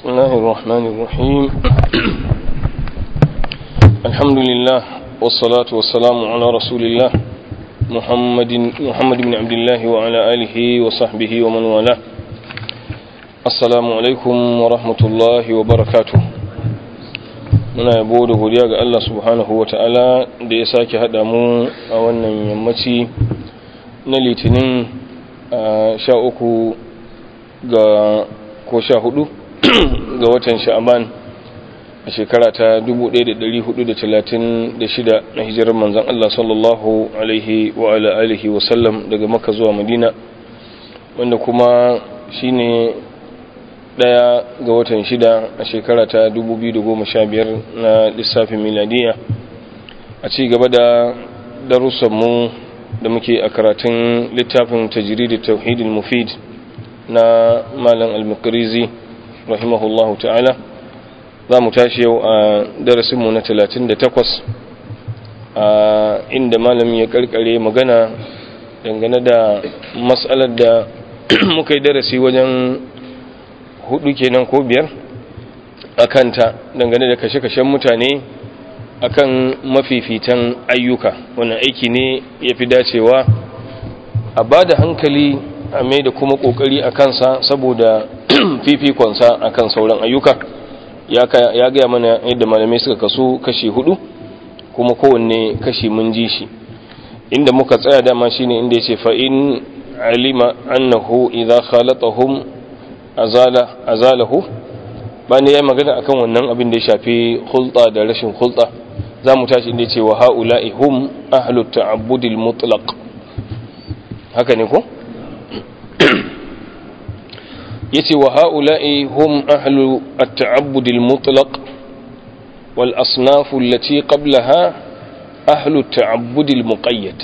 بسم الله الرحمن الرحيم الحمد لله والصلاة والسلام على رسول الله محمد محمد بن عبد الله وعلى آله وصحبه ومن والاه السلام عليكم ورحمة الله وبركاته muna yabo da godiya ga Allah subhanahu wa ta'ala da ya sake haɗa mu a wannan yammaci na litinin sha uku ga ko sha hudu ga watan sha'aban a shekara ta 1436 na hijirar manzan Allah sallallahu alaihi wa ala alihi wasallam daga maka zuwa madina wanda kuma shine daya ga watan shida a shekara ta 2015 na lissafin miladiya a ci gaba da darussanmu da muke a karatun littafin tajiridi tauhidin mufid na malam al-makarizi rahimahullahu ta'ala za mu tashi yau a darasinmu na 38 a inda malam ya karkare magana dangane da matsalar da muka yi darasi wajen hudu kenan ko biyar a kanta dangane da kashe-kashen mutane akan mafifitan ayyuka wannan aiki ne ya fi dacewa a ba da hankali a mai da kuma kokari a kansa saboda fifikonsa a kan sauran ayyuka ya gaya mana yadda malamai suka kaso kashi hudu kuma kowanne kashi mun ji shi inda muka tsaya dama shine inda ya ce fa'in alima annahu idha khalatahum azala azalahu bani yayi magana akan wannan abin da ya shafi hulɗa da rashin hulɗa za mu tashi inda ya ce wa ha'ula'i hum ahlut ta'abbudil mutlaq haka ne ko yace wa ha'ula'i hum ahlu at-ta'abbud al-mutlaq wal asnaf allati qablaha ahlu at-ta'abbud al-muqayyad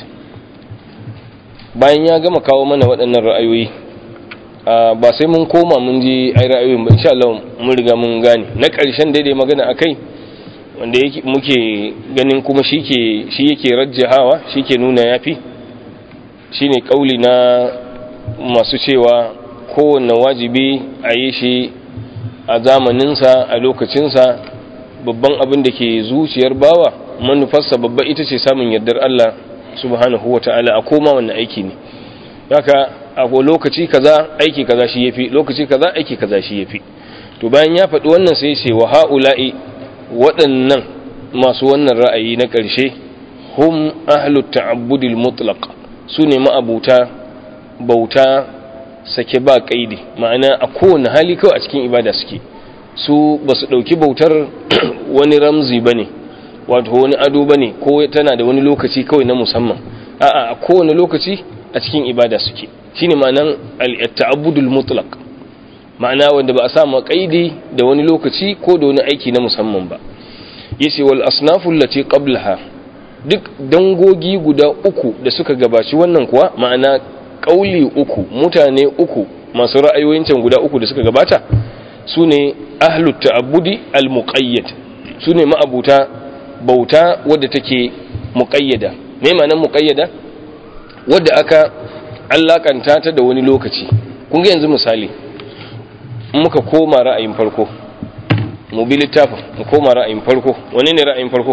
bayan ya gama kawo mana waɗannan ra'ayoyi ba sai mun koma mun ji ai ra'ayoyin ba insha Allah mun riga mun gane na ƙarshen daidai magana akai wanda yake muke ganin kuma shike shi yake rajjahawa shike nuna yafi shine kauli na masu cewa kowane wajibi a yi shi a zamaninsa a lokacinsa babban abin da ke zuciyar bawa manufarsa babba ita ce samun yardar Allah subhanahu wa ta'ala a koma wannan aiki ne haka a lokaci kaza aiki kaza shi yafi lokaci kaza aiki kaza shi yafi to bayan ya faɗi wannan sai ce wa ha'ula'i waɗannan masu wannan ra'ayi na ƙarshe hum ahlut ta'abbudil mutlaq su ne ma'abuta bauta sake ba kaidi ma'ana a kowane hali kawai a cikin ibada suke su ba su ɗauki bautar wani ramzi ba ne wato wani ado ba ne ko tana da wani lokaci kawai na musamman a'a a kowane lokaci a cikin ibada suke shine ma'anan al-ta'abbudul mutlaq ma'ana wanda ba a sa ma kaidi da wani lokaci ko da wani aiki na musamman ba yace wal asnafu allati qablaha duk dangogi guda uku da suka gabaci wannan kuwa ma'ana kauli uku mutane uku masu ra'ayoyin can guda uku da suka gabata su ne ahlut ta'abbudi al-muqayyad su ne ma'abuta bauta wadda take muqayyada me ma'anar muqayyada wadda aka allakanta ta da wani lokaci kun ga yanzu misali muka koma ra'ayin farko mu bi littafin mu koma ra'ayin farko wane ne ra'ayin farko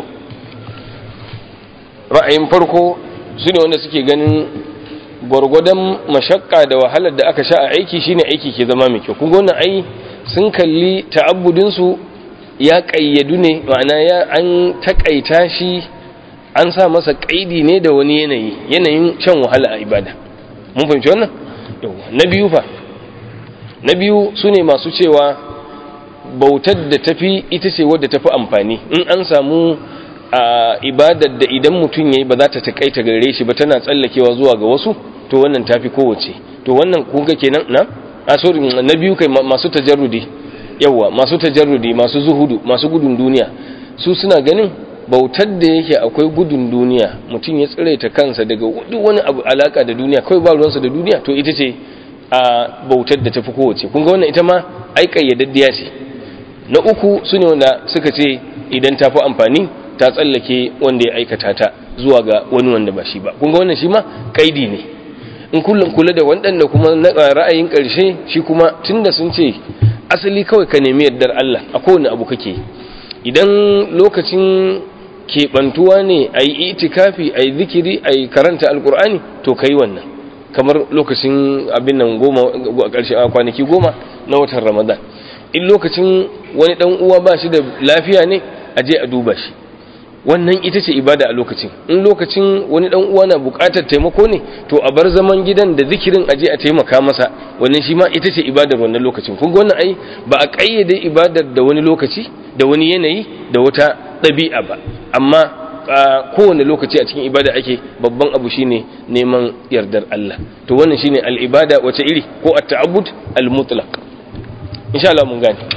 ra'ayin farko su ne wanda suke ganin gwargwadon mashakka da wahalar da aka sha a aiki shine aiki ke zama mai kyau kun ga wannan ai sun kalli ta'abbudin su ya kayyadu ne ma'ana ya an takaita shi an sa masa kaidi ne da wani yanayi yanayin shan wahala a ibada mun fahimci wannan na biyu fa na biyu su ne masu cewa bautar da tafi ita ce wadda tafi amfani in an samu a ibadar da idan mutum ya yi ba za ta takaita gare shi ba tana tsallakewa zuwa ga wasu to wannan tafi kowace to wannan kuka kenan na a sorry na biyu kai masu tajarrudi yawa masu tajarrudi masu zuhudu masu gudun duniya su suna ganin bautar da yake akwai gudun duniya mutum ya tsiraita kansa daga duk wani abu alaka da duniya kawai ba ruwansa da duniya to ita ce a bautar da tafi kowace kun ga wannan ita ma ai kayyadaddiya ce na uku su ne wanda suka ce idan ta fi amfani ta tsallake wanda ya aikata ta zuwa ga wani wanda ba shi ba kun ga wannan shi ma kaidi ne in kullum kula da waɗanda kuma na ra'ayin ƙarshe shi kuma tunda sun ce asali kawai ka nemi yardar Allah a kowane abu kake idan lokacin keɓantuwa ne a yi itikafi a yi zikiri a yi karanta alkur'ani to ka yi wannan kamar lokacin abin nan goma a ƙarshe a kwanaki goma na watan ramadan in lokacin wani ɗan uwa ba shi da lafiya ne a je a duba shi wannan ita ce ibada a lokacin in lokacin wani dan uwa na bukatar taimako ne to a bar zaman gidan da zikirin aje a taimaka masa wannan shi ma ita ce ibadar wannan lokacin kun ga wannan ai ba a kayyade ibadar da wani lokaci da wani yanayi da wata ɗabi'a ba amma a kowane lokaci a cikin ibada ake babban abu shine neman yardar Allah to wannan shine al-ibada wace iri ko at-ta'abbud al-mutlaq insha Allah mun gane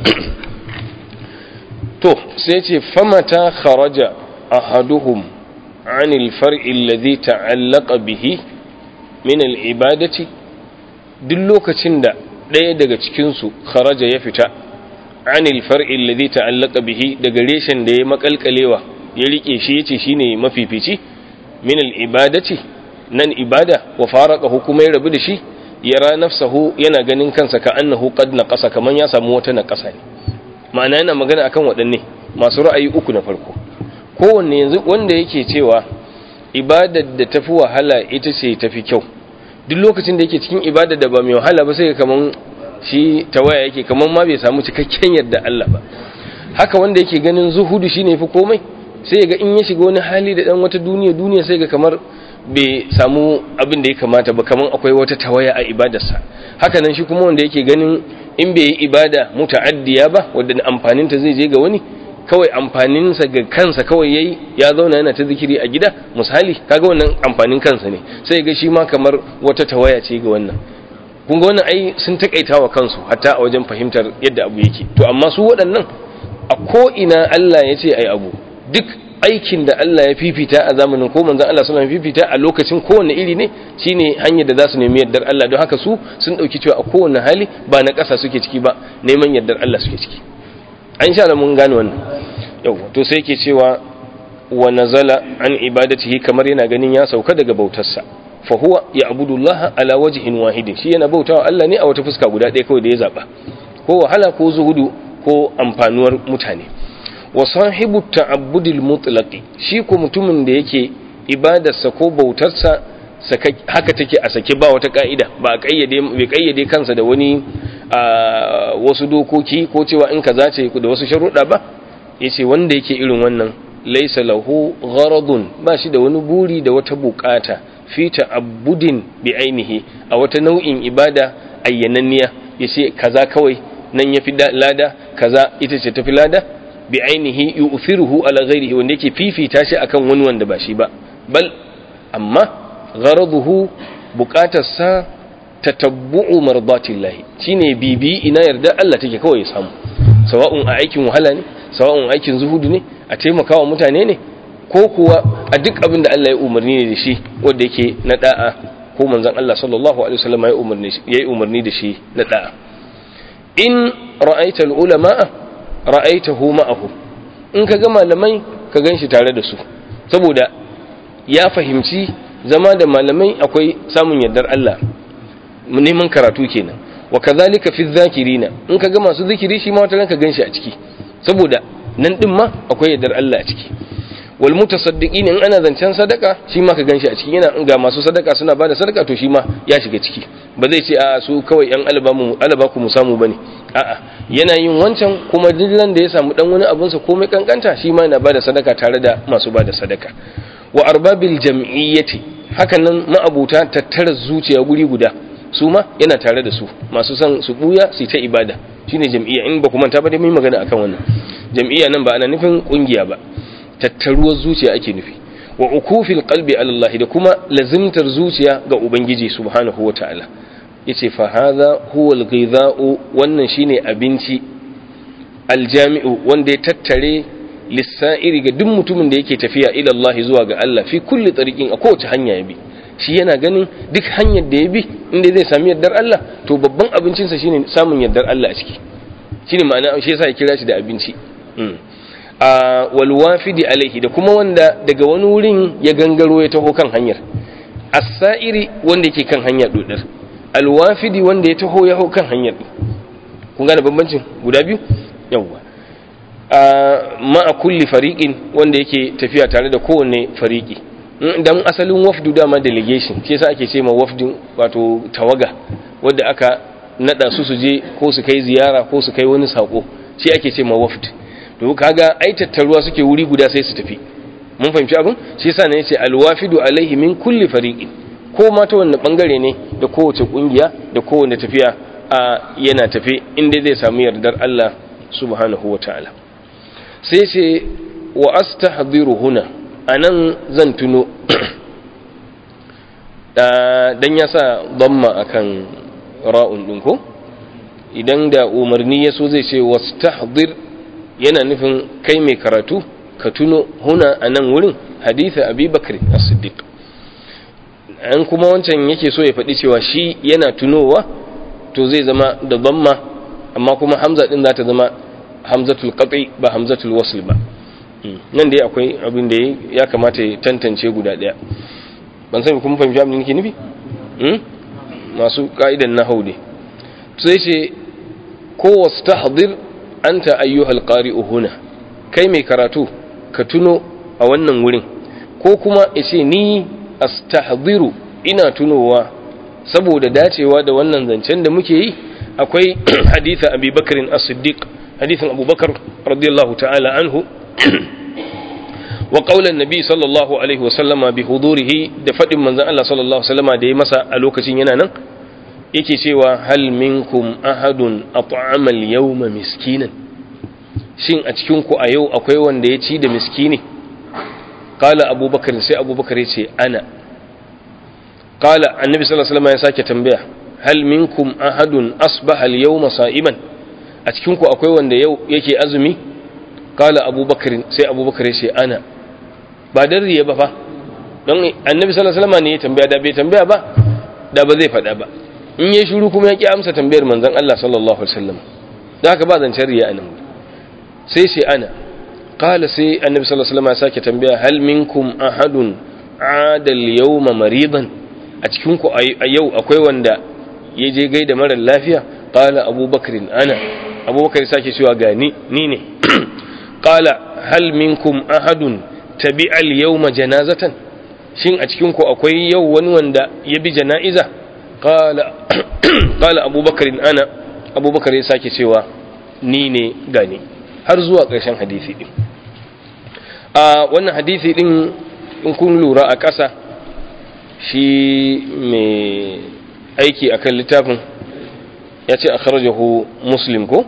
to sai ce famata kharaja ahaduhum عن الفرع الذي تعلق به من العبادة duk lokacin da ɗaya daga cikinsu kharaja ya fita anil far'il ladhi ta'allaqa bihi daga reshen da ya makalkalewa ya rike shi yace shine mafifici min al ibadati nan ibada wa faraqahu kuma ya rabu da shi yara nafsahu yana ganin kansa ka annahu qad naqasa kaman ya samu wata naqasa ne ma'ana yana magana akan waɗanne masu ra'ayi uku na farko kowanne yanzu wanda yake cewa ibadar da tafi wahala ita ce tafi kyau duk lokacin da yake cikin ibadar da ba mai wahala ba sai kaman shi tawaya yake kaman ma bai samu cikakken yadda Allah ba haka wanda yake ganin zuhudu shine fi komai sai ga in ya shiga wani hali da dan wata duniya duniya sai ga kamar bai samu abin da ya kamata ba kaman akwai wata tawaya a ibadarsa haka nan shi kuma wanda yake ganin in bai yi ibada muta'addiya ba wadda amfaninta zai je ga wani kawai amfaninsa ga kansa kawai yayi ya zauna yana ta zikiri a gida misali kaga wannan amfanin kansa ne sai ga shi ma kamar wata tawaya ce ga wannan kun ga wannan ai sun takaita wa kansu hatta a wajen fahimtar yadda abu yake to amma su waɗannan a ko ina Allah ya ce ai abu duk aikin da Allah ya fifita a zamanin ko manzon Allah sallallahu alaihi fifita a lokacin kowanne iri ne shine hanyar da za su nemi yardar Allah don haka su sun dauki cewa a kowanne hali ba na ƙasa suke ciki ba neman yardar Allah suke ciki an sha mun gane wannan yau to sai yake cewa wa nazala an ibadatihi kamar yana ganin ya sauka daga bautarsa fa huwa ya'budu Allah ala wajhin wahidin shi yana bautawa Allah ne a wata fuska guda ɗaya kawai da ya zaba ko wahala ko zuhudu ko amfanuwar mutane wa sahibu ta'abbudil mutlaqi shi ko mutumin da yake ibadarsa ko bautarsa haka take a sake ba wata ka'ida ba a kayyade bai kayyade kansa da wani wasu dokoki ko cewa in kaza ce da wasu sharuɗa ba yace wanda yake irin wannan laysa lahu gharadun ba shi da wani buri da wata bukata fi ta'abbudin bi ainihi a wata nau'in ibada ayyananniya yace kaza kawai nan yafi lada kaza ita ce tafi lada bi ainihi yu'thiruhu ala ghairihi wanda yake fifita shi akan wani wanda ba shi ba bal amma gharaduhu bukatarsa tatabbu'u mardatillahi shine bibi ina yarda Allah take kawai ya samu sawa'un a aikin wahala ne sawa'un aikin zuhudu ne a taimakawa mutane ne ko kuwa a duk abin da Allah ya umarni ne da shi wanda yake na da'a ko manzon Allah sallallahu alaihi wasallam ya umarni yayi umarni da shi na da'a in ra'aita al-ulama ra'aitahu ma'ahu in ka ga malamai ka ganshi tare da su saboda ya fahimci zama da malamai akwai samun yardar Allah neman karatu kenan wa kazalika fi dhakirina in ka ga masu zikiri shi ma wata ka ganshi a ciki saboda nan din ma akwai yardar Allah a ciki wal mutasaddiqin in ana zancen sadaka shi ma ka ganshi a ciki yana ga masu sadaka suna bada sadaka to shi ma ya shiga ciki ba zai ce a su kawai yan albamu albaku mu samu bane a'a yana yin wancan kuma dillan da ya samu dan wani abun sa komai kankanta shi ma yana bada sadaka tare da masu bada sadaka wa arbabil jam'iyyati hakan nan ma'abuta tattara zuciya guri guda su ma yana tare da su masu son su buya su ta ibada shine jam'iyya in ba ku manta ba dai mun magana akan wannan jam'iyya nan ba ana nufin kungiya ba tattaruwar zuciya ake nufi wa ukufil qalbi ala Allah da kuma lazimtar zuciya ga ubangiji subhanahu wataala yace fa hadha huwa al-ghidha'u wannan shine abinci aljami'u wanda ya tattare lissa'iri ga duk mutumin da yake tafiya ila Allah zuwa ga Allah fi kulli tariqin a kowace hanya ya bi shi yana ganin duk hanyar da ya bi inda zai sami yardar Allah to babban abincinsa shine samun yardar Allah a ciki shine ma'ana shi yasa ya kira shi da abinci a wal wafidi alaihi da kuma wanda daga wani wurin ya gangaro ya taho kan hanyar as-sa'iri wanda yake kan hanyar dodar al wafidi wanda ya taho ya hau kan hanyar kun gane bambancin guda biyu yawwa ma'a kulli fariqin wanda yake tafiya tare da kowanne fariqi dan asalin wafdu dama delegation shi yasa ake ce ma wafdin wato tawaga wanda aka nada su su je ko su kai ziyara ko su kai wani sako shi ake ce ma wafd to kaga ai tattaruwa suke wuri guda sai su tafi mun fahimci abin shi yasa ne yace alwafidu alaihi min kulli fariqin ko ma ta wanne bangare ne da kowace kungiya da kowanne tafiya a yana tafe inda zai samu yardar Allah subhanahu wataala sai ce wa astahdhiru huna anan zan tuno dan ya sa damma akan ra'un din ko idan da umarni ya so zai ce wastahdhir yana nufin kai mai karatu ka tuno huna a nan wurin haditha abi bakr as-siddiq an kuma wancan yake so ya faɗi cewa shi yana tunowa to zai zama da damma amma kuma hamza din za ta zama hamzatul qati ba hamzatul wasl ba nan dai akwai abin da ya kamata ya tantance guda ɗaya ban sani kuma fahimci abin da nake nufi masu ka'idan nahau ne sai ce ko wastahdir anta ayyuhal qari'u huna kai mai karatu ka tuno a wannan wurin ko kuma ce ni astahdiru ina tunowa saboda dacewa da wannan zancen da muke yi akwai haditha abi bakarin as-siddiq hadithin abubakar radiyallahu ta'ala anhu wa qaulan nabi sallallahu alaihi wa sallama bi hudurihi da fadin manzon Allah sallallahu alaihi wa sallama da ya masa a lokacin yana nan yake cewa hal minkum ahadun at'ama al-yawma miskinan shin a cikin ku a yau akwai wanda ya ci da miskini qala abubakar sai abubakar ya ce ana qala annabi sallallahu alaihi wasallam ya sake tambaya hal minkum ahadun asbaha al-yawma sa'iman a cikin ku akwai wanda yau yake azumi qala abubakar sai abubakar ya ce ana ba dan riya ba fa don annabi sallallahu alaihi wasallam ne ya tambaya da bai tambaya ba da ba zai faɗa ba in ya shiru kuma ya ki amsa tambayar manzon Allah sallallahu alaihi wasallam da haka ba zancen riya anan sai sai ana qala sai annabi sallallahu alaihi wasallam ya sake tambaya hal minkum ahadun ada al-yawma maridan a cikin ku a yau akwai wanda ya je gaida mara lafiya qala abubakar ana abubakar sake cewa ga ni ni ne qala hal minkum ahadun tabi'a al-yawma janazatan shin a cikin ku akwai yau wani wanda ya bi jana'iza qala qala abubakar ana abubakar ya sake cewa ni ne gani har zuwa ƙarshen hadisi din a wannan hadisi din in kun lura a ƙasa shi mai aiki akan littafin ya ce a kharajahu muslim ko?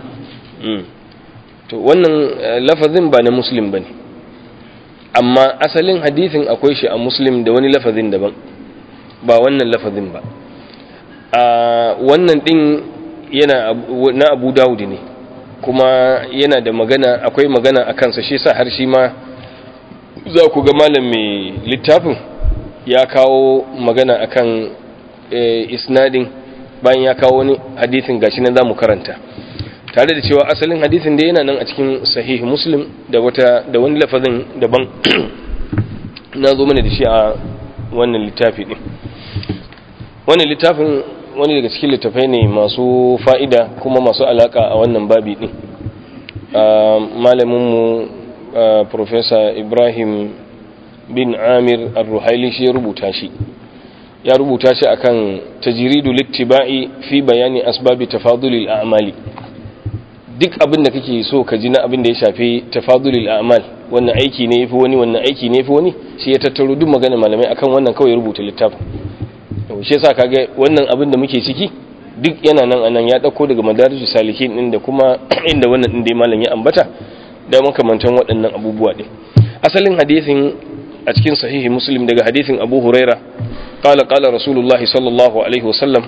to wannan lafazin ba na muslim ba ne amma asalin hadithin akwai shi a muslim da wani lafazin daban ba wannan lafazin ba a wannan din yana na abu dawudi ne kuma yana da magana akwai magana a kansa shi sa har shi ma za ku ga malam mai littafin ya kawo magana akan isnadin bayan ya kawo wani hadithin gashi nan za mu karanta tare da cewa asalin hadithin da yana nan a cikin sahih muslim da wata da wani lafazin daban na zo mana da shi a wannan littafi din wannan littafin wani daga cikin littafai ne masu fa'ida kuma masu alaka a wannan babi din malaminmu professor ibrahim bin amir al-ruhaili shi ya rubuta shi ya rubuta shi akan tajridu littiba'i fi bayani asbabi tafadulil a'mali duk abin da kake so ka ji na abin da ya shafi tafadulil a'mal wannan aiki ne yafi wani wannan aiki ne yafi wani shi ya tattaro duk magana malamai akan wannan kawai rubuta littafin shi yasa kaga wannan abin da muke ciki duk yana nan anan ya dauko daga madarijus salihin din da kuma inda wannan din dai malam ya ambata da makamantan waɗannan abubuwa din asalin hadisin a cikin sahihi muslim daga hadisin abu huraira qala qala rasulullahi sallallahu alaihi wasallam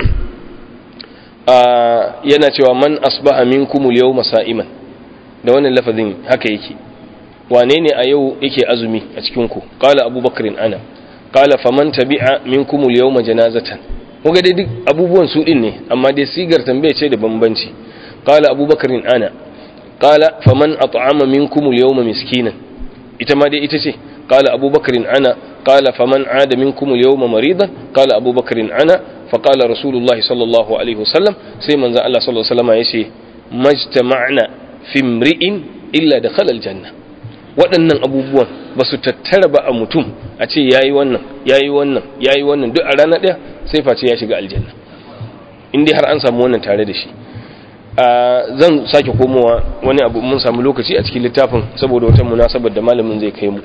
yana cewa man asbaha minkum al-yawma sa'iman da wannan lafazin haka yake wane ne a yau yake azumi a cikin ku qala abubakar ana qala faman tabi'a minkum al-yawma janazatan kuga dai duk abubuwan su din ne amma dai sigar tambaye ce da bambanci qala abubakar ana qala faman at'ama minkum al-yawma miskinan ita ma dai ita ce qala abubakar ana qala faman 'ada minkum al-yawma maridan qala abubakar ana fa qala rasulullahi sallallahu alaihi wasallam sai manzon Allah sallallahu alaihi wasallam yace majtama'na fi imri'in illa dakhala aljanna waɗannan abubuwan ba su tattara ba a mutum a ce yayi wannan yayi wannan yayi wannan duk a rana ɗaya sai face ya shiga aljanna in dai har an samu wannan tare da shi zan sake komowa wani abu mun samu lokaci a cikin littafin saboda wata munasabar da malamin zai kai mu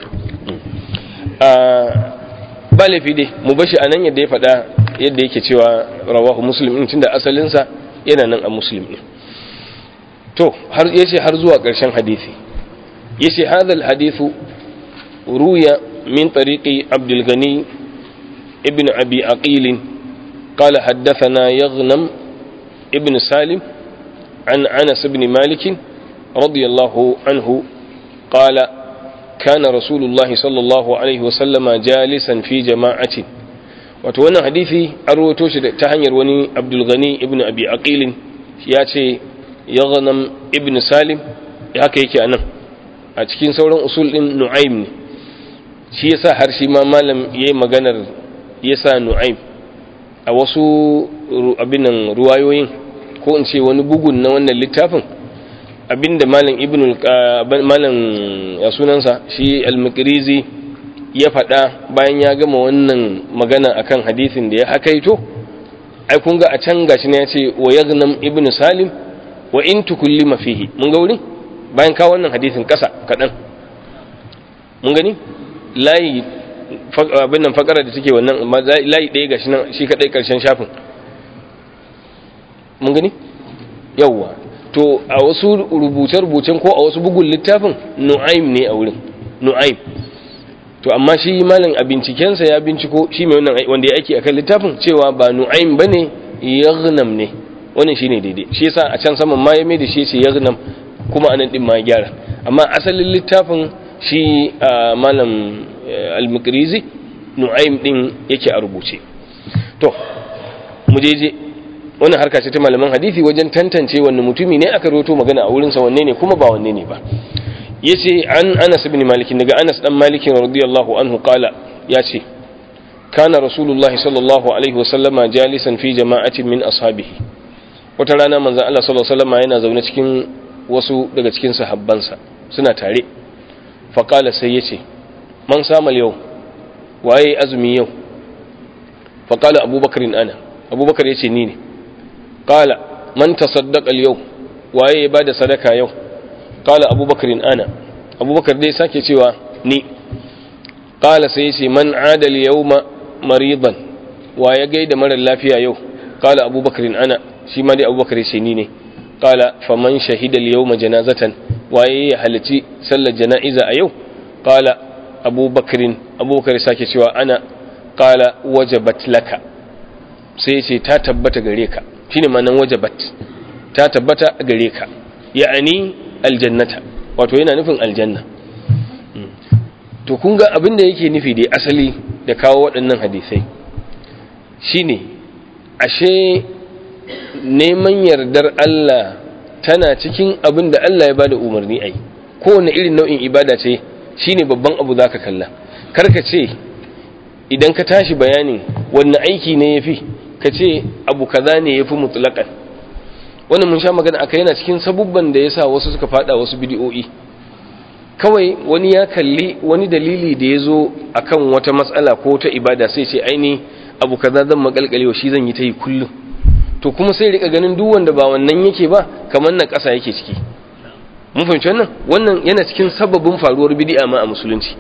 ba laifi dai mu bashi a nan yadda ya faɗa yadda yake cewa rawahu muslim in tunda asalinsa yana nan a muslim ne to har yace har zuwa ƙarshen hadisi yace hadha alhadithu ruya min tariqi abdul ghani ibn abi aqil قال حدثنا يغنم ابن سالم عن أنس بن مالك رضي الله عنه قال كان رسول الله صلى الله عليه وسلم جالسا في جماعة وتوانا حديثي أروتوش تهنير وني عبد الغني ابن أبي عقيل ياتي يغنم ابن سالم haka yake a nan a cikin sauran usul ɗin nu'aim ne shi yasa har shi ma malam ya yi maganar yasa nu'aim a wasu abinan ruwayoyin ko in ce wani bugun na wannan littafin abinda malam ibn malam ya sunansa shi al-makrizi ya faɗa bayan ya gama wannan magana akan hadisin da ya hakaito ai kun ga a can gashi ne ya ce wa yaghnam ibn salim wa in tukullima fihi mun ga wurin bayan ka wannan hadisin ƙasa kaɗan mun gani layi abin nan fakara da take wannan layi ɗaya gashi nan shi kaɗai ƙarshen shafin mun gani yawwa to a wasu rubuce-rubucen ko a wasu bugun littafin nu'aim ne a wurin nu'aim to amma shi malin a bincikensa ya binciko shi mai wannan wanda ya aiki akan littafin cewa ba nu'aim bane yaghnam ne wannan shine daidai shi yasa a can saman ma ya mai da shi ce yaghnam kuma anan din ma ya gyara amma asalin littafin shi malam al-mukrizi nu'aim din yake a rubuce to mu je je wannan harka ce ta malaman hadisi wajen tantance wanne mutumi ne aka roto magana a wurinsa wanne ne kuma ba wanne ne ba yace an Anas ibn Malik daga Anas dan Malik radiyallahu anhu qala yace kana rasulullahi sallallahu alaihi wasallama jalisan fi jama'atin min ashabihi wata rana manzon Allah sallallahu alaihi wasallama yana zaune cikin wasu daga cikin sahabbansa suna tare fa qala sai yace man samal yau waye azumi yau fa qala abubakar ana abubakar yace ni ne qala man tasaddaqa al-yawm waye ya bada sadaka yau qala abubakar ana abubakar dai sake cewa ni qala sai yace man ada al-yawma maridan waye gaida mara lafiya yau qala abubakar ana shi ma dai abubakar yace ni ne qala faman shahida al-yawma janazatan waye ya halici sallar jana'iza a yau qala abubakar abubakar sake cewa ana qala wajabat laka sai yace ta tabbata gare ka shine manan wajabat ta tabbata gare ka ya'ani aljannata wato yana nufin aljanna to kun ga abin da yake nufi da asali da kawo waɗannan hadisai shine ashe neman yardar Allah tana cikin abin da Allah ya bada umarni ai kowane irin nau'in ibada ce shine babban abu zaka kalla karka ce idan ka tashi bayanin wanne aiki ne yafi ka ce abu kaza ne ya fi mutulakan wannan mun sha magana aka yana cikin sabubban da ya sa wasu suka fada wasu bidiyo'i kawai wani ya kalli wani dalili da ya zo a kan wata matsala ko ta ibada sai ce aini abu kaza zan makalkalewa shi zan yi ta yi kullum to kuma sai rika ganin duk wanda ba wannan yake ba kamar na ƙasa yake ciki mun fahimci wannan wannan yana cikin sababin faruwar bidi'a ma a musulunci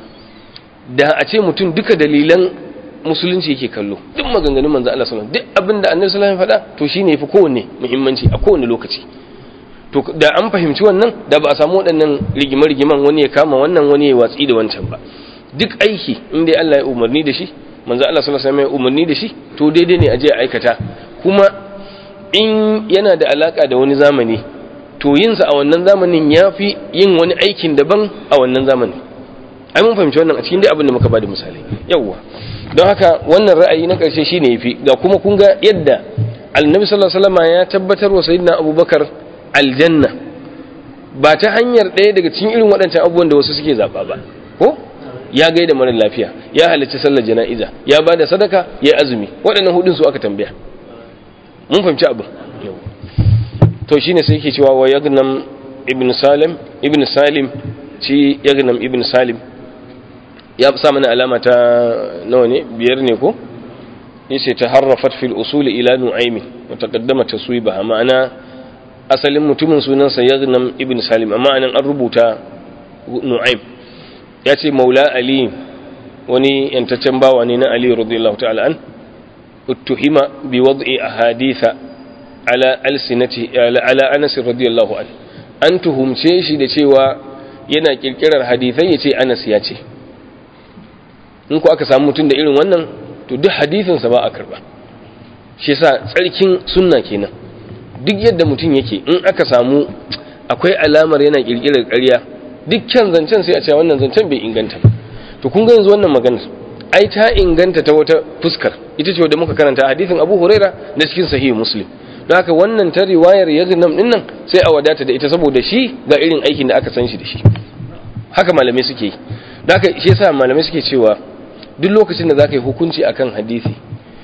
da a ce mutum duka dalilan musulunci yake kallo duk maganganun manzo Allah sallallahu alaihi wasallam duk abinda annabi sallallahu alaihi wasallam faɗa to shine yafi kowanne muhimmanci a kowanne lokaci to da an fahimci wannan da ba a samu waɗannan rigima-rigiman wani ya kama wannan wani ya watsi da wancan ba duk aiki in dai Allah ya umarni da shi manzo Allah sallallahu alaihi wasallam ya umarni da shi to daidai ne a je a aikata kuma in yana da alaka da wani zamani to yin sa a wannan zamanin yafi yin wani aikin daban a wannan zamanin ai mun fahimci wannan a cikin dai abin da muka bada misali yawwa don haka wannan ra'ayi na ƙarshe shine yafi ga kuma kun ga yadda annabi sallallahu alaihi wasallam ya tabbatar wa sayyidina abubakar aljanna ba ta hanyar ɗaya daga cikin irin waɗancan abubuwan da wasu suke zaɓa ba ko ya gaida mara lafiya ya halarci sallar jana'iza ya ba da sadaka ya azumi waɗannan hudun su aka tambaya mun fahimci abin to shine sai yake cewa wa yagnam ibn salim ibn salim ci yagnam ibn salim ya sa mana alama ta nawa ne biyar ne ko yace taharrafat fil usul ila nu'aymi wa taqaddama taswibaha ma'ana asalin mutumin sunansa yagnam ibn salim amma anan an rubuta nu'aym yace maula ali wani yantaccen bawa ne na ali radiyallahu ta'ala an uttuhima bi wad'i ahaditha ala alsinati ala anas radiyallahu an an tuhumce shi da cewa yana kirkirar hadithai yace anas ya ce in ku aka samu mutum da irin wannan to duk hadisinsa ba a karba shi yasa tsarkin sunna kenan duk yadda mutum yake in aka samu akwai alamar yana kirkirar ƙarya dukkan zancen sai a ce wannan zancen bai inganta ba to kun ga yanzu wannan maganar ai ta inganta ta wata fuskar ita ce wadda muka karanta hadisin Abu Huraira na cikin sahihi Muslim don haka wannan ta riwayar Yagnam din nan sai a wadata da ita saboda shi ga irin aikin da aka san shi da shi haka malamai suke yi don haka shi yasa malamai suke cewa duk lokacin da zaka yi hukunci akan hadisi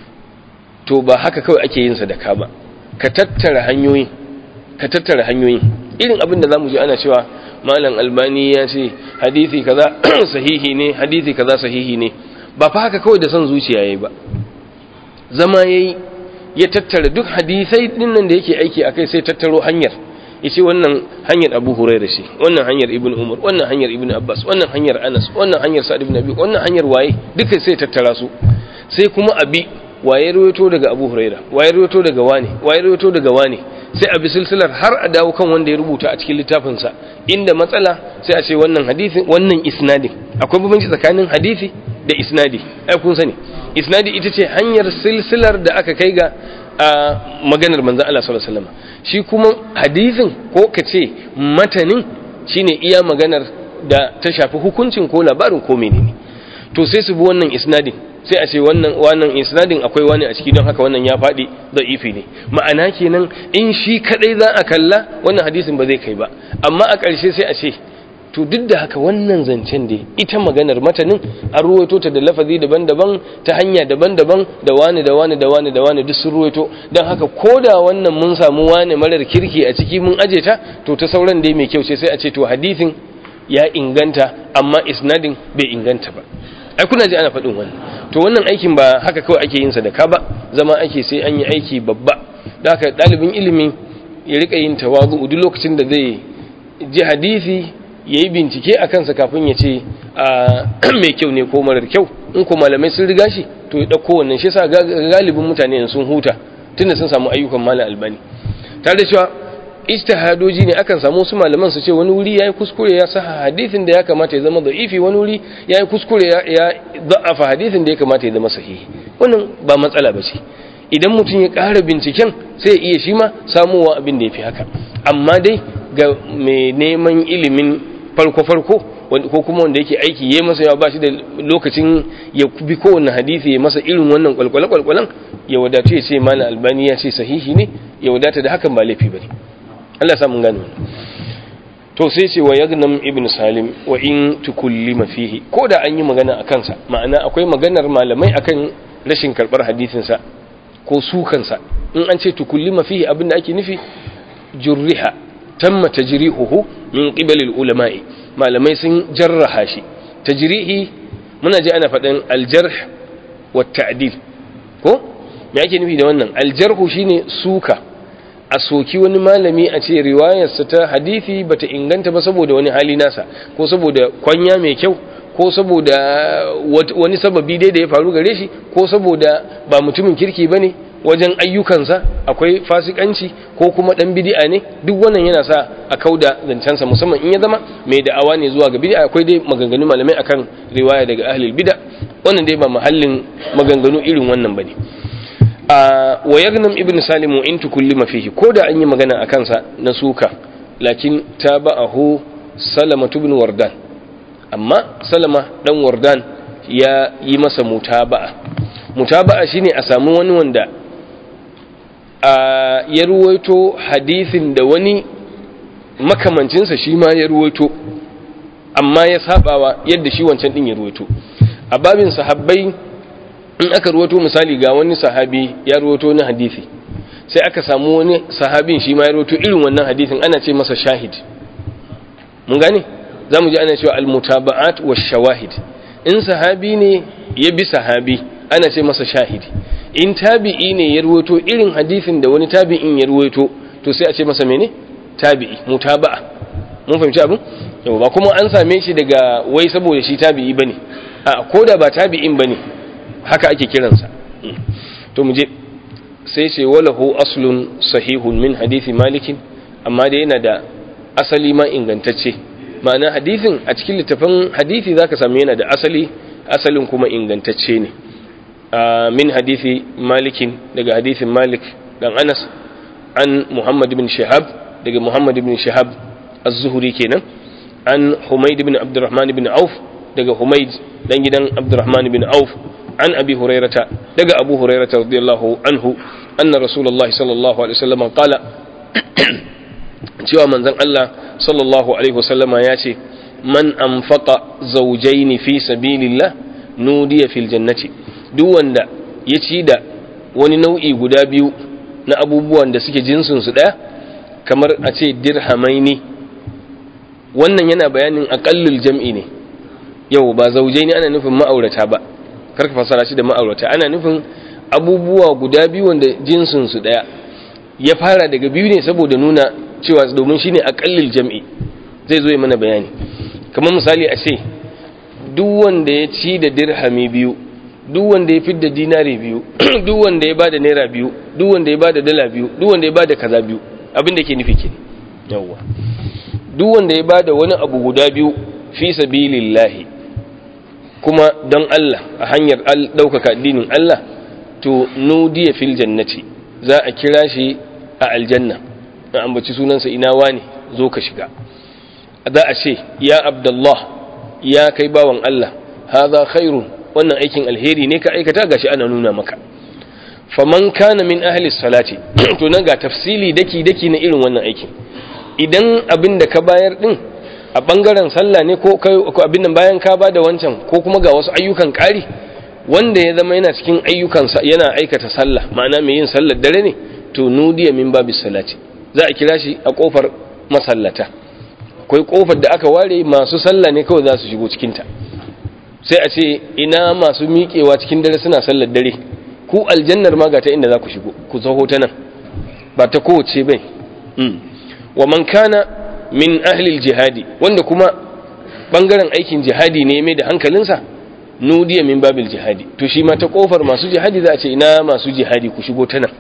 to ba haka kawai ake yin sadaka ba ka tattara hanyoyin ka tattara hanyoyin irin abin da zamu ji ana cewa malam albani ya ce hadisi kaza sahihi ne hadisi kaza sahihi ne ba fa haka kawai da son zuciya yayi ba zama yayi ya tattara duk hadisai din nan da yake aiki akai sai tattaro hanyar yace wannan hanyar Abu Hurairah ce wannan hanyar Ibn Umar wannan hanyar Ibn Abbas wannan hanyar Anas wannan hanyar Sa'd ibn Abi wannan hanyar waye duka sai tattara su sai kuma abi waye rawaito daga Abu Huraira waye rawaito daga wani waye rawaito daga wani sai a bi silsilar har a dawo kan wanda ya rubuta a cikin littafin sa inda matsala sai a ce wannan hadisin wannan isnadin akwai bambanci tsakanin hadisi da isnadi ai kun sani isnadi ita ce hanyar silsilar da aka kai ga maganar manzon Allah sallallahu alaihi wasallam shi kuma hadisin ko ka ce matanin shine iya maganar da ta shafi hukuncin ko labarin ko menene to sai su bi wannan isnadin sai a ce wannan wannan isnadin akwai wani a ciki don haka wannan ya faɗi da'ifi ne ma'ana kenan in shi kadai za a kalla wannan hadisin ba zai kai ba amma a ƙarshe sai a ce to duk da haka wannan zancen da ita maganar matanin an ruwaito ta da lafazi daban-daban ta hanya daban-daban da wani da wani da wani da wani duk sun ruwaito don haka ko da wannan mun samu wani marar kirki a ciki mun aje ta to ta sauran dai mai kyau ce sai a ce to hadisin ya inganta amma isnadin bai inganta ba ai kuna ji ana faɗin wannan to wannan aikin ba haka kawai ake yin sadaka ba zama ake sai an yi aiki babba da haka ɗalibin ilimi ya rika yin tawazu duk lokacin da zai ji hadisi ya yi bincike a kansa kafin ya ce mai kyau ne ko marar kyau in ko malamai sun riga shi to ya ɗauko wannan shi sa galibin mutane sun huta tunda sun samu ayyukan malam albani tare da cewa ijtihadoji ne akan samu su malaman su ce wani wuri yayi kuskure ya saha hadisin da ya kamata ya zama da'ifi wani wuri yayi kuskure ya ya da'afa hadisin da ya kamata ya zama sahihi wannan ba matsala bace idan mutum ya ƙara binciken sai ya iya shi ma samuwa abin da ya fi haka amma dai ga mai neman ilimin farko-farko ko kuma wanda yake aiki ya masa yawa ba shi da lokacin ya bi kowane hadisi ya masa irin wannan kwalkwale-kwalkwalen ya wadatu ya ce mana albani ya ce sahihi ne ya wadata da hakan ba laifi ba ne Allah ya samun gane to sai ce wa yagnam ibn salim wa in tukullima fihi ko da an yi magana a kansa ma'ana akwai maganar malamai akan rashin karbar hadisinsa ko sukansa in an ce tukullima fihi abin da ake nufi jurriha tamma tajrihuhu min qibal ulama'i malamai sun jarraha shi tajrihi muna ji ana faɗin aljarh wa ta'dil ko me ake nufi da wannan aljarhu shine suka a soki wani malami a ce riwayarsa ta hadisi bata inganta ba saboda wani hali nasa ko saboda kwanya mai kyau ko saboda wani sababi dai da ya faru gare shi ko saboda ba mutumin kirki bane wajen ayyukansa akwai fasikanci ko kuma dan bid'a ne duk wannan yana sa a kauda zancensa musamman in ya zama mai da'awa ne zuwa ga bid'a akwai dai maganganu malamai akan riwaya daga ahlul bid'a wannan dai ba mahallin maganganu irin wannan bane a wa yagnam ibn salim in tukullima fihi ko da an yi magana akan sa na suka lakin tabahu salama ibn wardan amma salama dan wardan ya yi masa mutaba'a mutaba'a shine a samu wani wanda a ya ruwaito hadisin da wani makamancinsa shi ma ya ruwaito amma ya sabawa yadda shi wancan din ya ruwaito a babin sahabbai in aka ruwaito misali ga wani sahabi ya ruwaito na hadisi sai aka samu wani sahabin shi ma ya ruwaito irin wannan hadisin ana ce masa shahid mun gane za mu ji ana cewa al-mutaba'at wa shawahid in sahabi ne ya bi sahabi ana ce masa shahidi in tabi'i ne ya ruwaito irin hadisin da wani tabi'in ya ruwaito to sai a ce masa mene tabi'i mutaba'a mun fahimci abin yau ba kuma an same shi daga wai saboda shi tabi'i bane a koda ba tabi'in bane haka ake kiransa to mu je sai ce walahu aslun sahihun min hadisi malikin amma da yana da asali ma ingantacce ma'ana hadisin a cikin littafin hadisi zaka samu yana da asali asalin kuma ingantacce ne min hadisi malikin daga hadisin malik dan anas an muhammad bin shihab daga muhammad bin shihab az-zuhri kenan an humayd bin abdurrahman bin auf daga humayd dan gidan abdurrahman bin auf an abi hurairata daga abu hurairata radiyallahu anhu anna rasulullahi sallallahu alaihi wasallam qala cewa manzon Allah sallallahu alaihi wasallama ya ce man anfaqa zawjaini fi sabilillah nudiya fil jannati duk wanda ya ci da wani nau'i guda biyu na abubuwan da suke jinsin su daya kamar a ce dirhamaini wannan yana bayanin aqallul jam'i ne yau ba zawjaini ana nufin ma'aurata ba karka fasara shi da ma'aurata ana nufin abubuwa guda biyu wanda jinsin su daya ya fara daga biyu ne saboda nuna cewa domin shine aqallul jam'i zai zo yi mana bayani kamar misali a ce duk wanda ya ci da dirhami biyu duk wanda ya fidda dinari biyu duk wanda ya bada naira biyu duk wanda ya bada dala biyu duk wanda ya bada kaza biyu abin da ke nufi ke yawwa duk wanda ya bada wani abu guda biyu fi sabilillahi kuma don Allah a hanyar ɗaukaka addinin Allah to nudiya fil jannati za a kira shi a aljanna a ambaci sunansa ina wane zo ka shiga za a ce ya abdullah ya kai bawan Allah haza khairun wannan aikin alheri ne ka aikata gashi ana nuna maka faman kana min ahli salati to nan ga tafsili daki daki na irin wannan aikin idan abin da ka bayar din a bangaren sallah ne ko abin nan bayan ka bada wancan ko kuma ga wasu ayyukan ƙari wanda ya zama yana cikin ayyukan yana aikata sallah ma'ana mai yin sallar dare ne to nudiya min babis salati za a kira shi a kofar masallata akwai kofar da aka ware masu sallah ne kawai za su shigo cikinta sai a ce ina masu miƙewa cikin dare suna sallar dare ku aljannar ma ga ta inda za ku shigo ku zaho ta nan ba ta kowace bai wa man kana min ahlil jihadi wanda kuma bangaren aikin jihadi ne mai da hankalinsa nudiya min babil jihadi to shi ma ta kofar masu jihadi za a ce ina masu jihadi ku shigo ta nan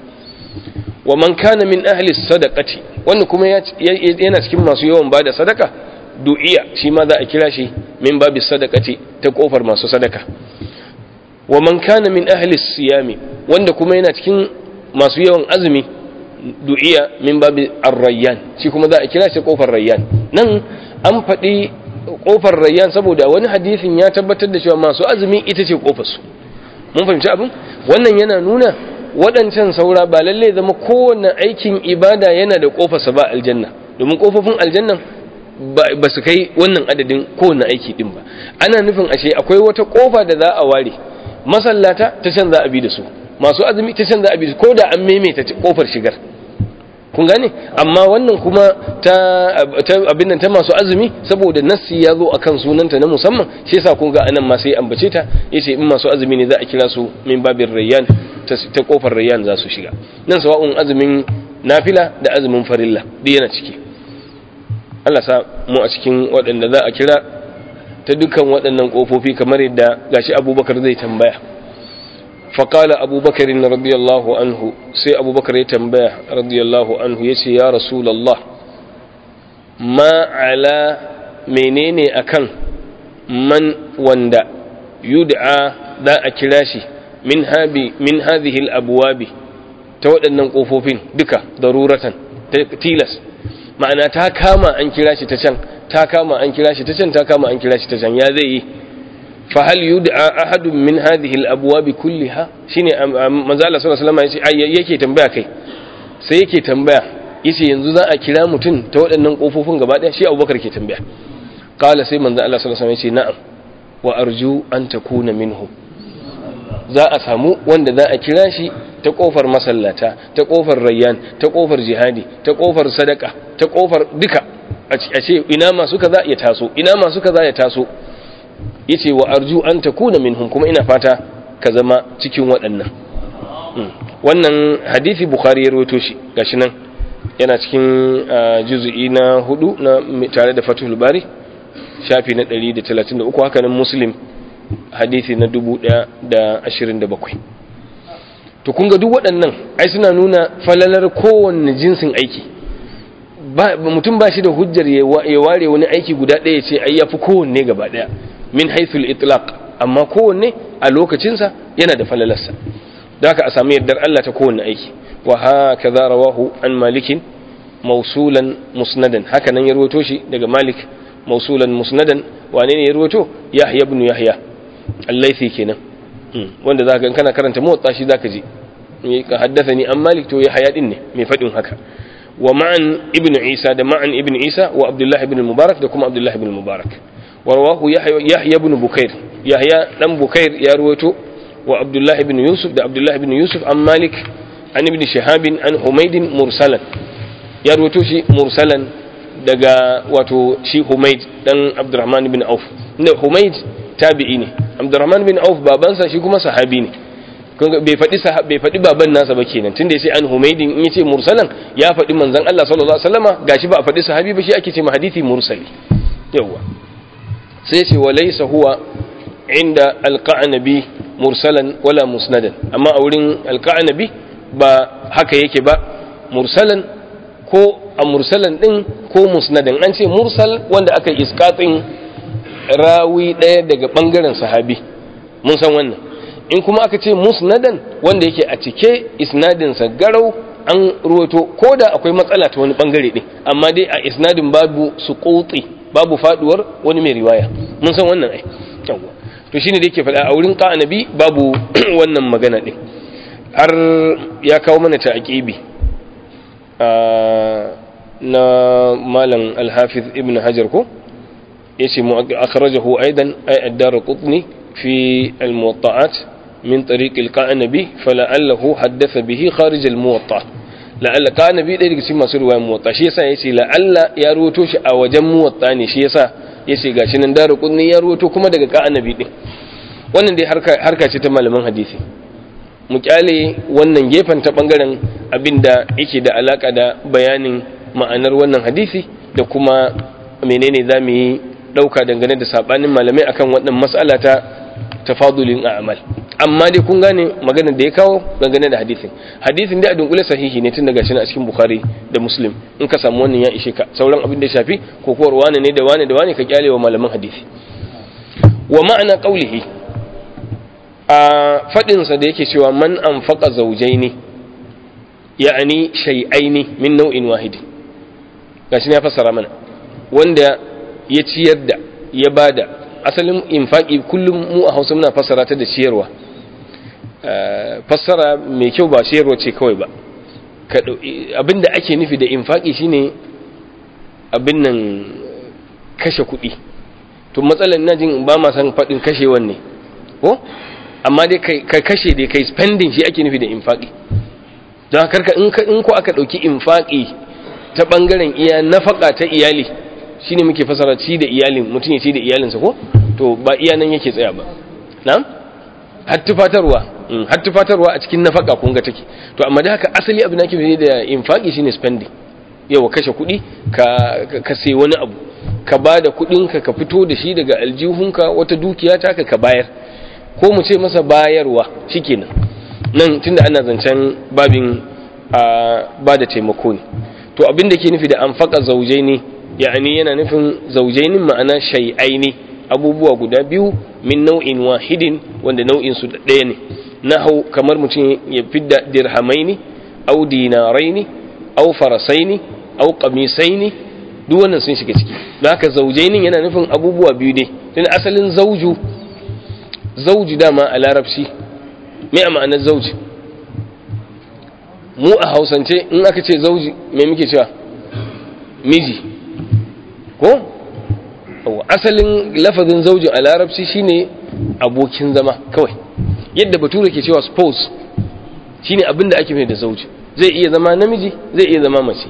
wa man kana min ahli sadaqati wanda kuma yana cikin masu yawan bada sadaka du'iya shi ma za a kira shi min babi sadaqati ta kofar masu sadaka wa man kana min ahli siyami wanda kuma yana cikin masu yawan azumi du'iya min babi ar-rayyan shi kuma za a kira shi kofar rayyan nan an faɗi kofar rayyan saboda wani hadisin ya tabbatar da cewa masu azumi ita ce kofar su mun fahimci abin wannan yana nuna waɗancan saura ba lalle zama kowane aikin ibada yana da ƙofarsa ba aljanna domin ƙofofin aljannan ba su kai wannan adadin kowane aiki ɗin ba ana nufin ashe akwai wata ƙofa da za a ware masallata ta can za a bi da su masu azumi ta can za a bi da su ko da an maimaita ƙofar shigar kun gane amma wannan kuma ta abin nan ta masu azumi saboda nassi ya zo akan sunanta na musamman shi yasa kun ga anan ma sai ambace ta yace in masu azumi ne za a kira su min babir rayyan ta kofar rayyan za su shiga nan sawa'un azumin nafila da azumin farilla duk yana ciki Allah sa mu a cikin waɗanda za a kira ta dukkan waɗannan kofofi kamar yadda gashi Abubakar zai tambaya فقال أبو بكر رضي الله عنه سي أبو بكر يتنبيه رضي الله عنه يسي يا رسول الله ما على منيني أكن من وندا يدعى ذا أكلاشي من, هذه من هذه الأبواب تودن ننقوفوفين بك ضرورة تيلس ma'ana ta kama an kira shi ta can ta kama an kira shi ta can ta kama an kira shi ta can ya zai yi fahal yud'a ahadun min hadhihi al-abwab kulliha shine manzo Allah sallallahu alaihi wasallam yake tambaya kai sai yake tambaya yace yanzu za a kira mutum ta waɗannan kofofin gaba ɗaya shi Abubakar ke tambaya qala sai manzo Allah sallallahu alaihi wasallam ya ce na'am wa arju an takuna minhu za a samu wanda za a kira shi ta kofar masallata ta kofar rayyan ta kofar jihadi ta kofar sadaka ta kofar duka a ce ina masu kaza ya taso ina masu kaza ya taso yace wa arju an takuna minhum kuma ina fata ka zama cikin waɗannan wannan hadisi bukhari ya rawaito shi gashi nan yana cikin juz'i na hudu na tare da fatul bari shafi na 133 haka nan muslim hadisi na 1027 to kun ga duk waɗannan ai suna nuna falalar kowanne jinsin aiki mutum ba shi da hujjar ya ware wani aiki guda ɗaya ce ai yafi kowanne gaba ɗaya min haithul itlaq amma kowanne a lokacinsa yana da falalarsa da haka a sami yardar Allah ta kowanne aiki wa haka za rawahu an malikin mausulan musnadan haka nan ya rawato shi daga malik mausulan musnadan wane ne ya rawato yahya ibn yahya al-laythi kenan wanda zaka ga kana karanta motsa shi zaka ji ka haddathani an malik to yahya din ne mai fadin haka wa ma'an ibn isa da ma'an ibn isa wa abdullah ibn mubarak da kuma abdullah ibn mubarak wa rawahu yahya ibn bukair yahya dan bukair ya rawato wa abdullah ibn yusuf da abdullah ibn yusuf an malik an ibn shihab an humayd mursalan ya rawato shi mursalan daga wato shi humayd dan abdurrahman ibn auf inda humayd tabi'i ne abdurrahman ibn auf babansa shi kuma sahabi ne bai faɗi bai faɗi baban nasa ba kenan tunda yace an humaydin in yace mursalan ya faɗi manzon Allah sallallahu alaihi wasallama gashi ba a faɗi sahabi ba shi ake ce ma hadisi mursali yawa sai ce wa laysa huwa inda alqa'nabi mursalan wala musnadan amma a wurin alqa'nabi ba haka yake ba mursalan ko a mursalan din ko musnadan an ce mursal wanda aka iskatin rawi ɗaya daga ɓangaren sahabi mun san wannan in kuma aka ce musnadan wanda yake a cike isnadinsa garau an ruwato ko da akwai matsala ta wani ɓangare ɗin amma dai a isnadin babu su babu faduwar wani mai riwaya mun san wannan ai yawwa to shine da yake faɗa a wurin ƙa'anabi babu wannan magana ɗin har ya kawo mana ta aƙibi na malam alhafiz ibn hajar ko yace mu akhrajahu aidan ay ad-darqutni fi al-muwatta'at min tariq al-qanabi fala'allahu haddatha bihi kharij al-muwatta la'alla qanabi dai daga cikin masu riwayar muwatta shi yasa yace la'alla ya ruwato shi a wajen muwatta ne shi yasa yace gashi nan darqutni ya ruwato kuma daga qanabi din wannan dai harka harka ce ta malaman hadisi mu kyale wannan gefen ta bangaren abinda yake da alaka da bayanin ma'anar wannan hadisi da kuma menene zamu yi dauka dangane da sabanin malamai akan wannan mas'ala ta tafadulin a'mal amma dai kun gane maganar da ya kawo dangane da hadisin hadisin dai a dunkule sahihi ne tun daga shi a cikin bukhari da muslim in ka samu wannan ya ishe ka sauran abin da ya shafi ko kowar wane ne da wane da wane ka kyale wa malaman hadisi wa ma'ana qaulihi a fadin sa da yake cewa man anfaqa zawjaini ya'ani shay'aini min nau'in wahidi gashi ne ya fassara mana wanda ya ciyar da ya bada asalin infaki kullum mu a hausa muna fassara ta da ciyarwa fassara mai kyau ba ciyarwa ce kawai ba abinda ake nufi da infaki shine abin nan kashe kuɗi to matsalar na jin ba ma san faɗin kashewan ne ko amma dai ka kashe dai kai spending shi ake nufi da infaki don haka in ko aka ɗauki infaki ta ɓangaren iya nafaka ta iyali shine muke fasara ci da iyalin mutum ya ci da iyalinsa ko to ba iya nan yake tsaya ba na'am har tufatarwa har tufatarwa a cikin nafaka kun ga take to amma da haka asali abin da ake nufi da infaki shine spending yawa kashe kuɗi ka ka sai wani abu ka ba da kuɗin ka ka fito da shi daga aljihunka wata dukiya ta ka ka bayar ko mu ce masa bayarwa shikenan nan tunda ana zancen babin ba da taimako ne to abin da ke nufi da anfaka zaujai ne yani yana nufin zaujainin ma'ana shay'aini abubuwa guda biyu min nau'in wahidin wanda nau'in su ɗaya ne nahau kamar mutum ya fidda dirhamaini au dinaraini au farasaini au qamisaini duk wannan sun shiga ciki don haka zaujainin yana nufin abubuwa biyu ne tun asalin zauju zauju dama a larabci me a ma'anar zauji mu a hausance in aka ce zauji me muke cewa miji ko asalin lafazin zaujin a larabci shine abokin zama kawai yadda bature ke cewa spouse shine abin da ake mai da zauji zai iya zama namiji zai iya zama mace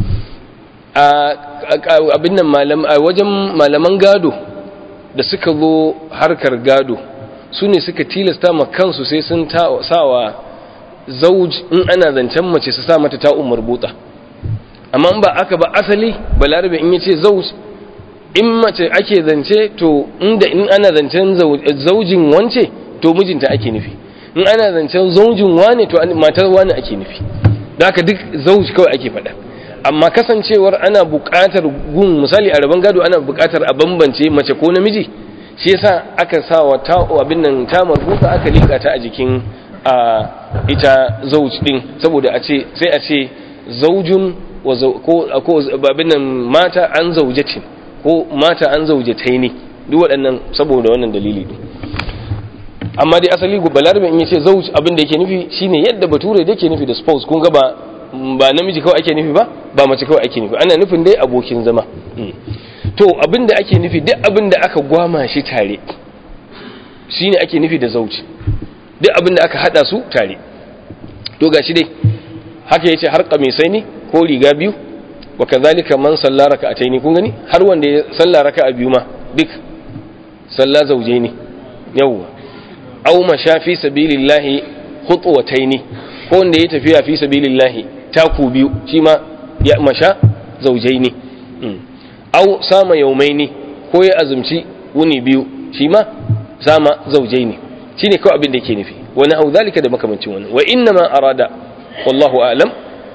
a abin nan a wajen malaman gado da suka zo harkar gado su ne suka tilasta ma kansu sai sun sawa zauj in ana zancen mace su sa mata ta'un marbuta amma ba aka ba asali balarabe in yace zauj in mace ake zance to inda in ana zancen zaujin wance to mijinta ake nufi in ana zancen zaujin wane to matar wane ake nufi da haka duk zauj kawai ake faɗa amma kasancewar ana buƙatar gun misali a rabon gado ana buƙatar a bambance mace ko namiji shi yasa aka sa wa ta abin nan ta marbuta aka lika ta a jikin a ita zauj din saboda a ce sai a ce zaujun ko ko abin nan mata an zaujatin ko mata an zaujataini duk waɗannan saboda wannan dalili ne amma dai asali balarabe in yace zauj abin da yake nufi shine yadda bature da yake nufi da spouse kun ga ba ba namiji kawai ake nufi ba ba mace kawai ake nufi ana nufin dai abokin zama to abin da ake nufi duk abin da aka gwama shi tare shine ake nufi da zauji duk abin da aka hada su tare to gashi dai haka yace har kamisai ne ko riga biyu wa kazalika man salla raka'ataini kun gani har wanda ya salla raka'a biyu ma duk salla zauje ne yawwa aw masha fi sabilillahi khutwataini ko wanda ya tafiya fi sabilillahi taku biyu shi ma ya masha zaujaini aw sama yaumaini ko ya azumci wuni biyu shi ma sama zaujaini shine kawai abin da yake nufi wani hau zalika da makamancin wani wa inna ma arada wallahu a'lam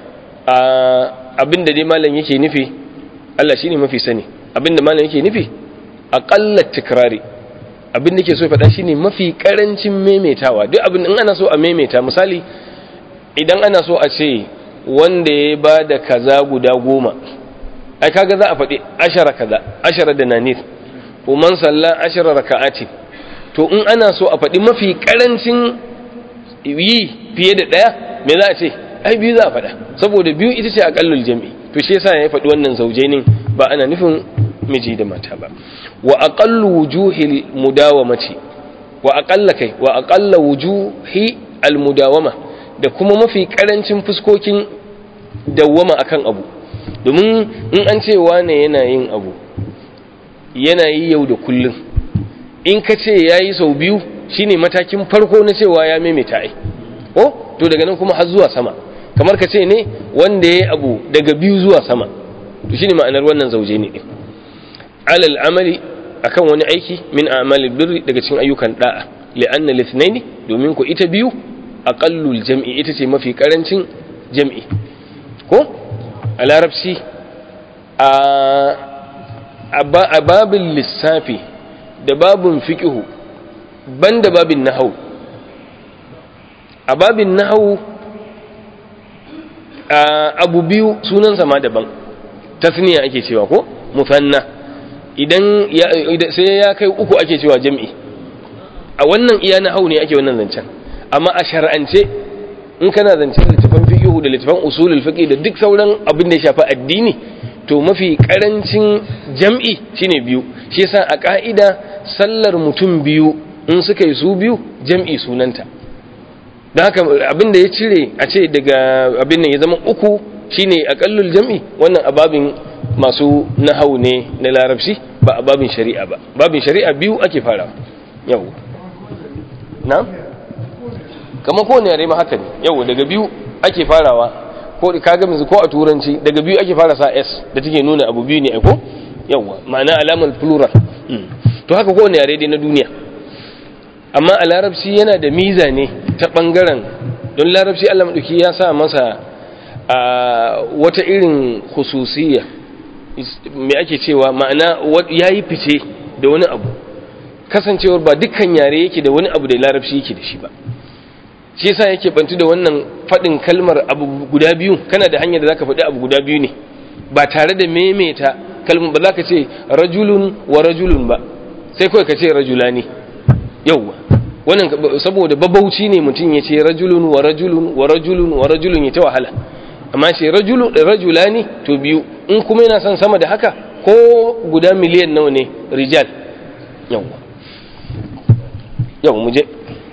abin da dai malam yake nufi Allah shine mafi sani abin da malam yake nufi aqalla tikrari abin da ke so ya faɗa shine mafi karancin maimaitawa duk abin in ana so a maimaita misali idan ana so a ce wanda ya ba da kaza guda goma ai kaga za a faɗi ashara kaza ashara da nanir ko man salla ashara raka'ati to in ana so a faɗi mafi karancin yi fiye da ɗaya me za a ce ai biyu za a faɗa saboda biyu ita ce aƙallul jami'i to shi yasa ya faɗi wannan zaujainin ba ana nufin miji da mata ba wa aqallu wujuhil mudawamati wa aqalla kai wa aqalla wujuhi al mudawama da kuma mafi karancin fuskokin dawwama akan abu domin in an ce wane yana yin abu yana yi yau da kullum in ka ce yayi sau biyu shine matakin farko na cewa ya maimaita ai ko to daga nan kuma har zuwa sama kamar ka ce ne wanda ya abu daga biyu zuwa sama to shine ma'anar wannan zauje ne din alal amali akan wani aiki min a'malil birri daga cikin ayyukan da'a li'anna lithnaini domin ko ita biyu aqallul jam'i ita ce mafi karancin jam'i ko a larabci a babin lissafi da babin fiqhu banda babin nahau a babin nahau abu biyu sunansa ma daban tasniya ake cewa ko musanna idan sai ya kai uku ake cewa jam'i a wannan iya nahau ne ake wannan zancen amma a shar'ance in kana zancen littafan fiqhu da littafan usulul fiqh da duk sauran abin da ya shafi addini to mafi karancin jam'i shine biyu shi yasa a ka'ida sallar mutum biyu in suka yi su biyu jam'i sunanta don haka abin da ya cire a ce daga abin nan ya zama uku shine akallul jam'i wannan ababin masu nahau ne na larabci ba a babin shari'a ba babin shari'a biyu ake fara yau na kamar kowane yare ma haka ne yau daga biyu ake farawa ko kaga yanzu ko a turanci daga biyu ake fara sa s da take nuna abu biyu ne ko yawa ma'ana alamar plural to haka kowane yare dai na duniya amma a larabci yana da miza ne ta bangaren don larabci Allah madauki ya sa masa a wata irin khususiyya me ake cewa ma'ana yayi fice da wani abu kasancewar ba dukkan yare yake da wani abu da larabci yake da shi ba shi yasa yake bantu da wannan faɗin kalmar abu guda biyu kana da hanyar da zaka faɗi abu guda biyu ne ba tare da maimaita kalmar ba za ka ce rajulun wa rajulun ba sai kawai ka ce rajulani yauwa wannan saboda babauci ne mutum ya ce rajulun wa rajulun wa rajulun wa rajulun ya ta wahala amma ce rajulun rajulani to biyu in kuma yana son sama da haka ko guda miliyan nawa ne rijal yawa yawa muje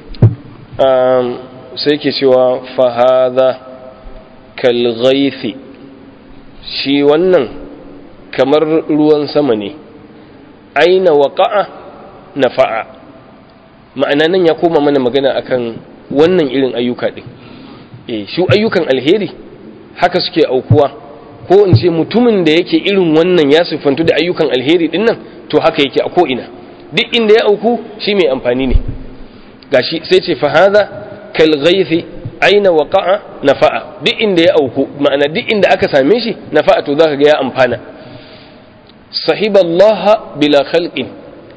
sai ke cewa fahada kalghaifi shi wannan kamar ruwan sama ne aina waƙa'a na fa'a ma'ana nan ya koma mana magana akan wannan irin ayyuka ɗin e shi ayyukan alheri haka suke aukuwa ko in ce mutumin da yake irin wannan ya siffantu da ayyukan alheri ɗin nan to haka yake a ko'ina duk inda ya auku shi mai amfani ne gashi sai ce fahaza kalghaifi aina waqa'a nafa'a duk inda ya auku ma'ana duk inda aka same shi nafa'a to zaka ga ya amfana sahiballaha bila khalqin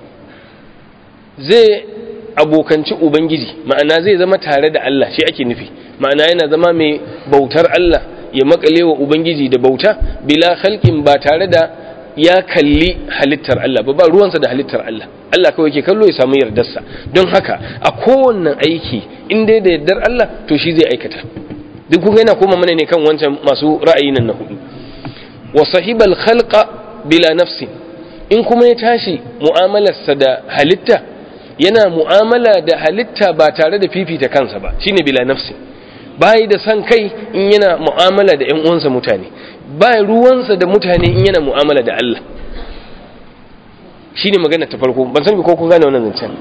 zai abokanci ubangiji ma'ana zai zama tare da Allah shi ake nufi ma'ana yana zama mai bautar Allah ya makale wa ubangiji da bauta bila khalqin ba tare da ya kalli halittar Allah ba ba ruwansa da halittar Allah Allah kawai ke kallo ya samu yardarsa don haka a kowanne aiki in dai da yardar Allah to shi zai aikata duk kun yana koma mana ne kan wancan masu ra'ayi nan na hudu wa sahibal khalqa bila nafsi in kuma ya tashi mu'amalarsa da halitta yana mu'amala da halitta ba tare da fifita kansa ba shine bila nafsi bai da san kai in yana mu'amala da ƴan uwansa mutane ba ruwansa da mutane in yana mu'amala da Allah shine magana ta farko ban san ko kun gane wannan zancen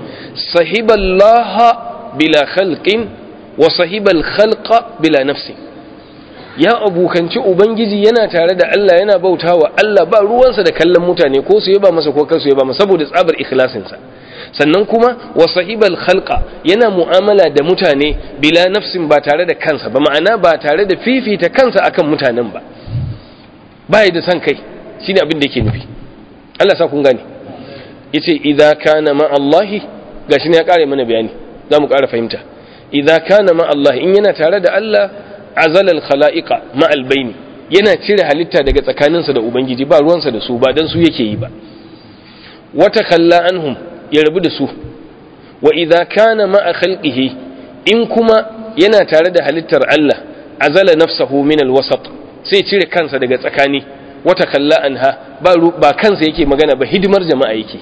sahiballaha bila khalqin wa sahibal khalqa bila nafsi ya abukanci ubangiji yana tare da Allah yana bautawa Allah ba ruwansa da kallon mutane ko su yaba masa ko kar su yaba masa saboda tsabar ikhlasinsa sannan kuma wa sahibal khalqa yana mu'amala da mutane bila nafsin ba tare da kansa ba ma'ana ba tare da fifita kansa akan mutanen ba bai da san kai shine abin da yake nufi Allah sa kun gane yace idza kana ma Allah gashi ne ya kare mana bayani zamu kara fahimta idza kana ma Allah in yana tare da Allah azala al khalaiqa ma al baini yana cire halitta daga tsakaninsa da ubangiji ba ruwansa da su ba dan su yake yi ba wata khalla anhum ya rabu da su wa idza kana ma khalqihi in kuma yana tare da halittar Allah azala nafsahu min al wasat sai cire kansa daga tsakani wata kalla anha ba ba kansa yake magana ba hidimar jama'a yake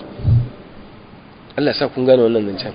Allah sa kun gane wannan zancen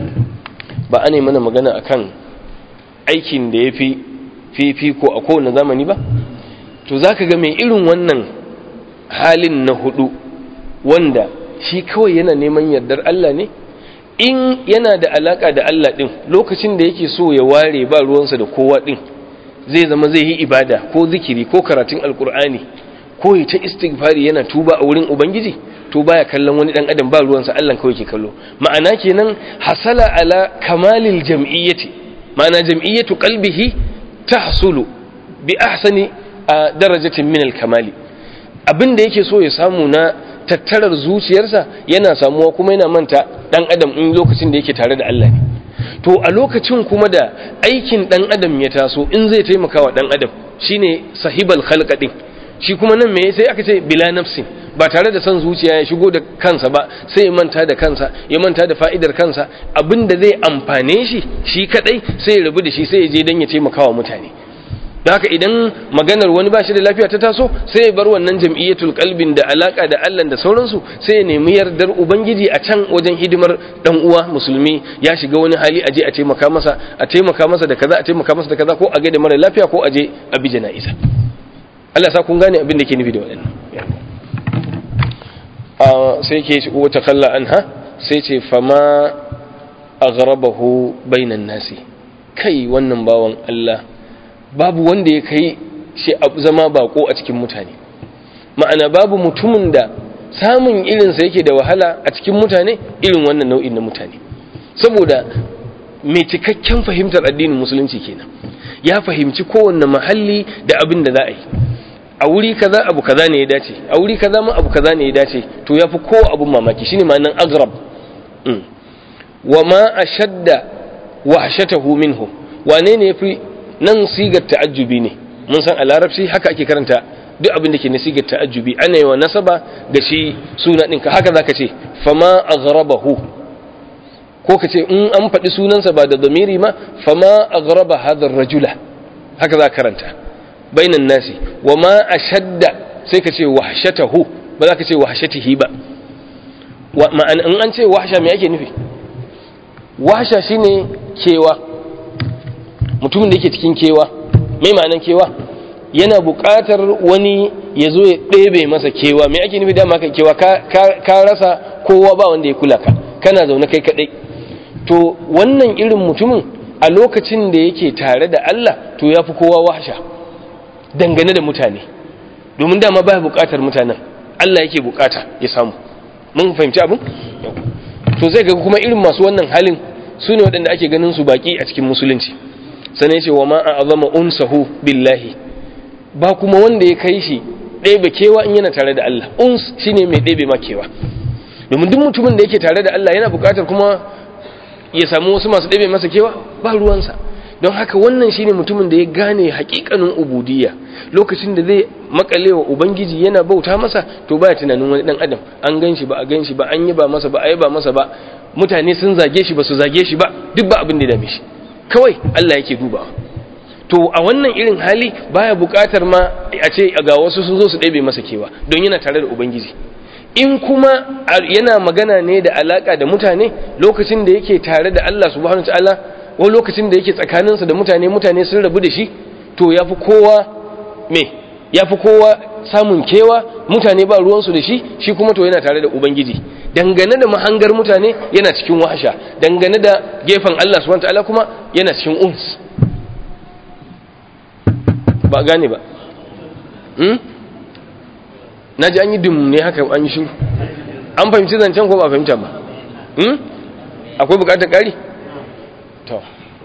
ba ane mana magana akan aikin da yafi fifi ko a kowane zamani ba to zaka ga mai irin wannan halin na hudu wanda shi kawai yana neman yardar Allah ne in yana da alaka da Allah din lokacin da yake so ya ware ba ruwansa da kowa din zai zama zai yi ibada ko zikiri ko karatun alkur'ani ko ya ta istighfari yana tuba a wurin ubangiji to baya kallon wani dan adam ba ruwansa Allah kawai ke kallo ma'ana kenan hasala ala kamalil jam'iyyati ma'ana jam'iyyatu qalbihi tahsulu bi ahsani darajatin min al-kamali abinda yake so ya samu na tattarar zuciyarsa yana samuwa kuma yana manta dan adam in lokacin da yake tare da Allah ne to a lokacin kuma da aikin dan adam ya taso in zai taimaka wa dan adam shine sahibal khalqa din shi kuma nan me sai aka ce bila nafsin ba tare da son zuciya ya shigo da kansa ba sai ya manta da kansa ya manta da fa'idar kansa abinda zai amfane shi shi kadai sai ya rabu da shi sai ya je dan ya taimaka wa mutane da haka idan maganar wani ba shi da lafiya ta taso sai ya bar wannan jam'iyyatul qalbin da alaka da Allah da sauransu sai ya nemi yardar ubangiji a can wajen hidimar dan uwa musulmi ya shiga wani hali aje a taimaka masa a taimaka masa da kaza a taimaka masa da kaza ko a gaida mara lafiya ko aje a bi jana'iza Allah sa kun gane abin da ke nufi da waɗannan a sai ke wata kalla anha sai ce fama aghrabahu bainan nasi kai wannan bawan Allah babu wanda ya kai shi zama bako a cikin mutane ma'ana babu mutumin da samun irinsa yake da wahala a cikin mutane irin wannan nau'in na mutane saboda mai cikakken fahimtar addinin musulunci kenan ya fahimci kowanne mahalli da abin da za a yi a wuri kaza abu kaza ne ya dace a wuri kaza ma abu kaza ne ya dace to yafi kowa abun mamaki shine ma'anan agrab wa ma ashadda wahshatahu minhu wane ne yafi nan sigar ta'ajjubi ne mun san a larabci haka ake karanta duk abin da ke na sigar ta'ajjubi ana yi wa nasaba da shi suna ɗinka haka za ka ce fama aghrabahu ko ka ce in an faɗi sunansa ba da zamiri ma fama aghraba hadar rajula haka za karanta bainan nasi wa ma ashadda sai ka ce wahshatahu ba za ka ce wahshatihi ba ma'ana in an ce wahsha me ake nufi wahsha shine kewa mutumin da yake cikin kewa mai ma'anan kewa yana buƙatar wani ya zo ya ɗebe masa kewa me ake nufi dama ka kewa ka rasa kowa ba wanda ya kula ka kana zaune kai kaɗai to wannan irin mutumin a lokacin da yake tare da Allah to ya fi kowa wahsha dangane da mutane domin dama ba buƙatar mutanen Allah yake buƙata ya samu mun fahimci abin to zai ga kuma irin masu wannan halin su ne waɗanda ake ganin su baƙi a cikin musulunci sannan ce wa ma a azama unsahu billahi ba kuma wanda ya kai shi ɗebe kewa in yana tare da Allah uns shine mai ɗebe ma kewa domin duk mutumin da yake tare da Allah yana buƙatar kuma ya samu wasu masu ɗebe masa kewa ba ruwansa don haka wannan shine mutumin da ya gane haƙiƙanin ubudiyya lokacin da zai makale wa ubangiji yana bauta masa to baya tunanin wani dan adam an gan shi ba a gan shi ba an yi ba masa ba a yi ba masa ba mutane sun zage shi ba su zage shi ba duk ba abin da dame shi kawai Allah yake dubawa to a wannan irin hali baya buƙatar ma a ce ga wasu sun zo su ɗebe masa kewa don yana tare da ubangiji in kuma yana magana ne da alaka da mutane lokacin da yake tare da Allah subhanahu wataala ko lokacin da yake tsakaninsa da mutane mutane sun rabu da shi to yafi kowa me yafi kowa samun kewa mutane ba ruwansu da shi shi kuma to yana tare da ubangiji dangane da mahangar mutane yana cikin wahasha dangane da gefen Allah subhanahu wataala kuma yana cikin uns ba gane ba hmm? na ji an yi dum ne haka an yi shiru an fahimci zancen ko ba fahimta ba hmm? akwai bukatar ƙari? to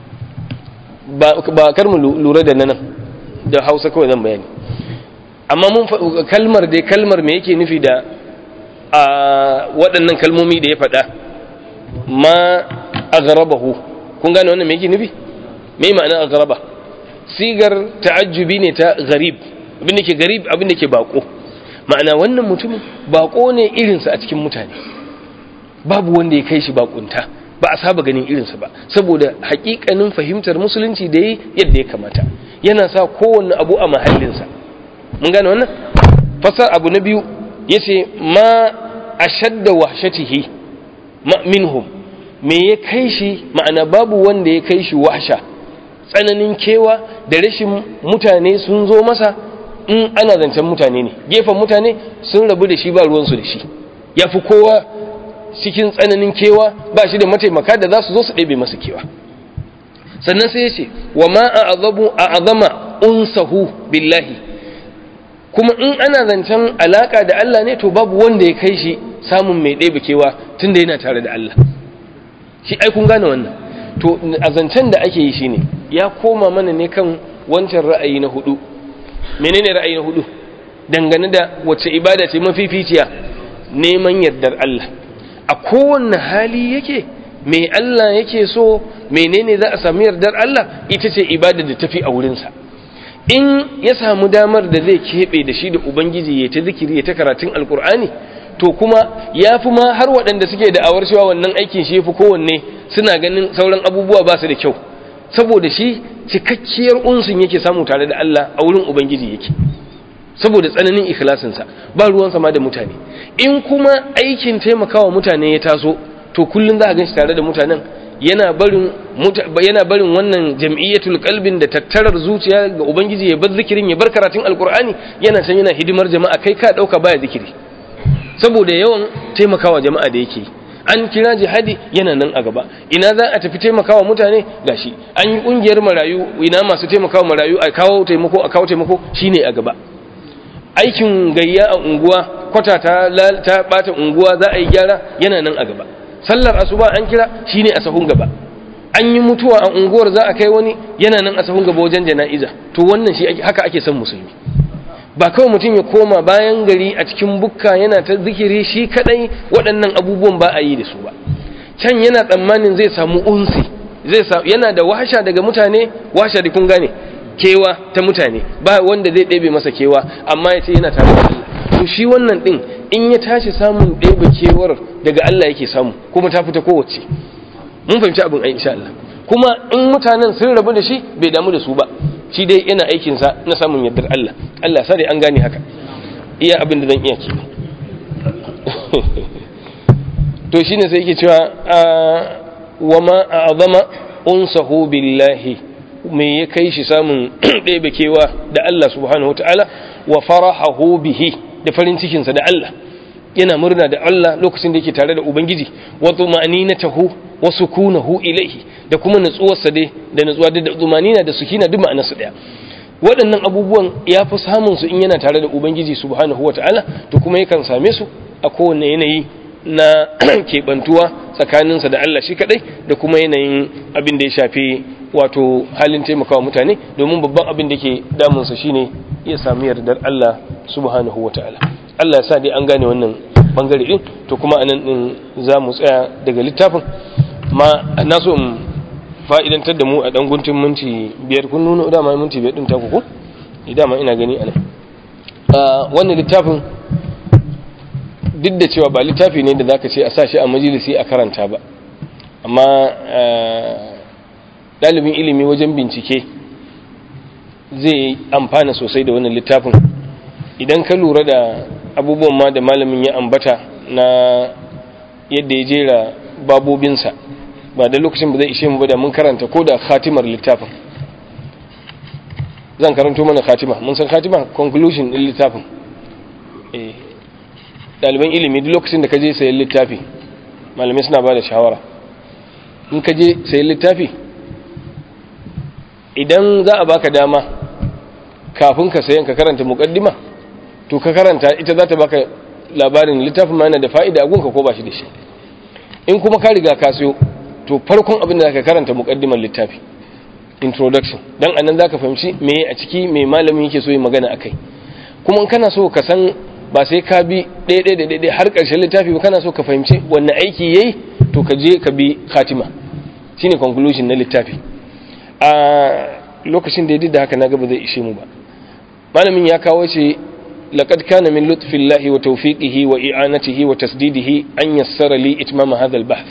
ba kar mu lura da nan da hausa kawai zan bayani amma mun kalmar dai kalmar me yake nufi da a waɗannan kalmomi da ya faɗa ma a garabahu kun gane wannan me yake nufi me ma'ana a garaba sigar ta'ajjubi ne ta garib abin da ke garib abin da ke bako ma'ana wannan mutumin bako ne irinsa a cikin mutane babu wanda ya kai shi bakunta ba a saba ganin irinsa ba saboda hakikanin fahimtar musulunci da yi yadda ya kamata yana sa kowanne abu a mahallinsa mun gane wannan fasar abu na biyu ya ce ma a shadda wahshatihi minhum me ya kai shi ma'ana babu wanda ya kai shi wahsha tsananin kewa da rashin mutane sun zo masa in ana zancen mutane ne gefen mutane sun rabu da shi ba ruwansu da shi ya fi kowa cikin tsananin kewa ba shi da mataimaka da za su zo su ɗebe masa kewa sannan sai ya ce wa ma a azabu a azama unsahu billahi kuma in ana zancen alaka da Allah ne to babu wanda ya kai shi samun mai ɗebe kewa tun da yana tare da Allah shi ai kun gane wannan to a zancen da ake yi shine ya koma mana ne kan wancan ra'ayi na hudu menene ra'ayi na hudu dangane da wacce ibada ce mafificiya neman yardar Allah a kowanne hali yake me Allah yake so menene za a sami yardar Allah ita ce ibada da tafi a wurinsa in ya samu damar da zai keɓe da shi da ubangiji ya ta zikiri ya ta karatun alkur'ani to kuma ya fi ma har waɗanda suke da awar cewa wannan aikin shi fi kowanne suna ganin sauran abubuwa ba su da kyau saboda shi cikakkiyar unsun yake samu tare da Allah a wurin ubangiji yake saboda tsananin ikhlasinsa ba ruwan sama da mutane in kuma aikin taimakawa mutane ya taso to kullun za a ganshi tare da mutanen yana barin yana barin wannan jam'iyyatul qalbin da tattarar zuciya ga ubangiji ya bar zikirin ya bar karatun alqur'ani yana can yana hidimar jama'a kai ka dauka baya zikiri saboda yawan taimakawa jama'a da yake an kira jihadi yana nan a gaba ina za a tafi taimakawa mutane gashi an yi kungiyar marayu ina masu taimakawa marayu a kawo taimako a kawo taimako shine a gaba aikin gayya a unguwa kwata ta ta bata unguwa za a yi gyara yana nan a gaba sallar asuba an kira shine a sahun gaba an yi mutuwa a unguwar za a kai wani yana nan a sahun gaba wajen jana'iza to wannan shi haka ake son musulmi ba kawai mutum ya koma bayan gari a cikin bukka yana ta zikiri shi kadai waɗannan abubuwan ba a yi da su ba can yana tsammanin zai samu unsi zai yana da washa daga mutane washa da kun gane kewa ta mutane ba wanda zai ɗebe masa kewa amma ya ce yana tare da Allah to shi wannan ɗin in ya tashi samun ɗebe kewar daga Allah yake samu kuma ta fita kowace mun fahimci abin ai insha Allah kuma in mutanen sun rabu da shi bai damu da su ba shi dai yana aikinsa na samun yardar Allah Allah sai an gane haka iya abin da zan iya ke to shine sai yake cewa wa ma a'zama unsahu billahi me ya kai shi samun ɗebe kewa da Allah subhanahu wataala wa farahahu bihi da farin cikinsa da Allah yana murna da Allah lokacin da yake tare da Ubangiji wa tumaninatahu wa sukunahu ilaihi da kuma nutsuwarsa dai da nutsuwa da tumanina da sukina duk ma'anarsu daya waɗannan abubuwan ya fi samun su in yana tare da Ubangiji subhanahu wata'ala to kuma yakan same su a kowane yanayi na keɓantuwa tsakaninsa da Allah shi kaɗai da kuma yanayin abin da ya shafi wato halin taimakawa mutane domin babban abin da ke damunsa shine ya sami yardar Allah subhanahu wata'ala Allah ya sa dai an gane wannan bangare din to kuma anan din za mu tsaya daga littafin ma na so in fa'idantar da mu a dan guntun minti biyar kun nuna dama minti biyar din ta ku ko dama ina gani anan wannan littafin duk da cewa ba littafi ne da zaka ce a sa shi a majalisi a karanta ba amma ɗalibin ilimi wajen bincike zai amfana sosai da wannan littafin idan ka lura da abubuwan ma da malamin ya ambata na yadda ya jera babobinsa ba da lokacin ba zai ishe mu ba da mun karanta ko da khatimar littafin zan karanto mana khatima mun san khatima conclusion din littafin eh ɗaliban ilimi duk lokacin da ka je sayan littafi malamai suna ba da shawara in ka je sayan littafi idan za a baka dama kafin ka sayan ka karanta muqaddima to ka karanta ita za ta baka labarin littafin ma yana da fa'ida a gunka ko ba shi da shi in kuma ka riga ka siyo to farkon abin da zaka karanta muqaddimar littafi introduction dan anan zaka fahimci me a ciki me malamin yake so yi magana akai kuma in kana so ka san ba sai ka bi ɗaya ɗaya da ɗaya har ƙarshen littafi ba kana so ka fahimci wanne aiki yayi to ka je ka bi khatima shine conclusion na littafi a lokacin da ya da haka na ga ba zai ishe mu ba malamin ya kawo ce لقد كان من لطف الله وتوفيقه وإعانته وتسديده أن يسر لي إتمام هذا البحث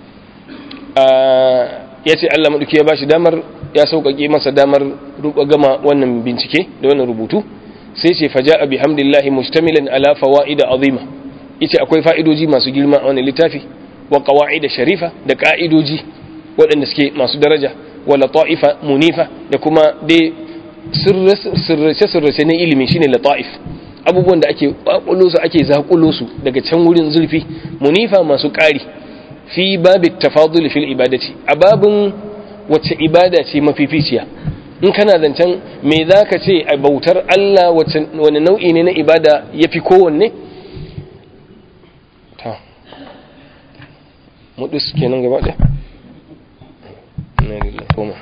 yace Allah maɗauki ya bashi damar ya sauƙaƙe masa damar gama wannan bincike da wannan rubutu sai ce faja bi hamdillahi mustamilan ala fawaid azima yace akwai fa'idoji masu girma a wannan littafi wa qawaid sharifa da ka'idoji waɗanda suke masu daraja wa lata'ifa munifa da kuma dai sirrace-sirrace na ilimi shine lata'if abubuwan da ake kwakulo su ake zakulo su daga can wurin zurfi munifa masu ƙari fi babi tafadul fil ibadati a babin wacce ibada ce mafificiya in kana zancen me za ka ce a bautar Allah wani nau'i ne na ibada ya fi kowanne ta mudus kenan gaba ɗaya na lillah koma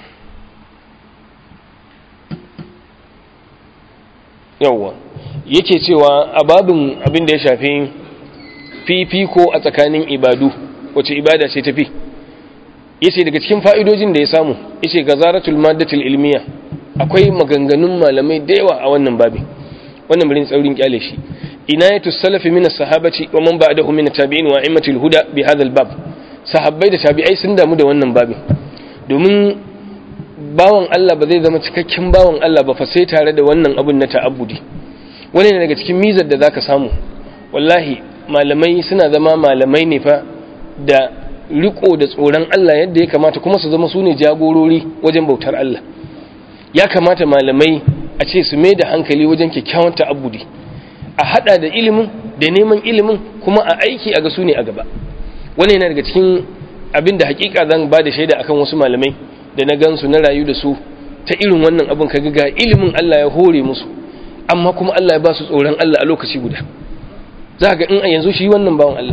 yawwa yake cewa a babin abin da ya shafi fifiko a tsakanin ibadu wace ibada ce tafi yace daga cikin fa'idojin da ya samu yace gazaratul maddatul ilmiya akwai maganganun malamai da yawa a wannan babin wannan birin tsaurin kyale shi inayatus salafi min as-sahabati wa man ba'dahu min at-tabi'in wa a'immatul huda bi hadha al-bab sahabbai da tabi'ai sun damu da wannan babin domin bawan Allah ba zai zama cikakken bawan Allah ba fa sai tare da wannan abun na ta'abbudi wani ne daga cikin mizar da zaka samu wallahi malamai suna zama malamai ne fa da riko da tsoron Allah yadda ya kamata kuma su zama su ne jagorori wajen bautar Allah ya kamata malamai a ce su mai da hankali wajen kyakkyawan ta'abbudi a hada da ilimin da neman ilimin kuma a aiki a ga su ne a gaba wani yana daga cikin abin da hakika zan ba da shaida akan wasu malamai da na gansu na rayu da su ta irin wannan abin ka ga ilimin Allah ya hore musu amma kuma Allah ya ba su tsoron Allah a lokaci guda za ga in a yanzu shi wannan bawan Allah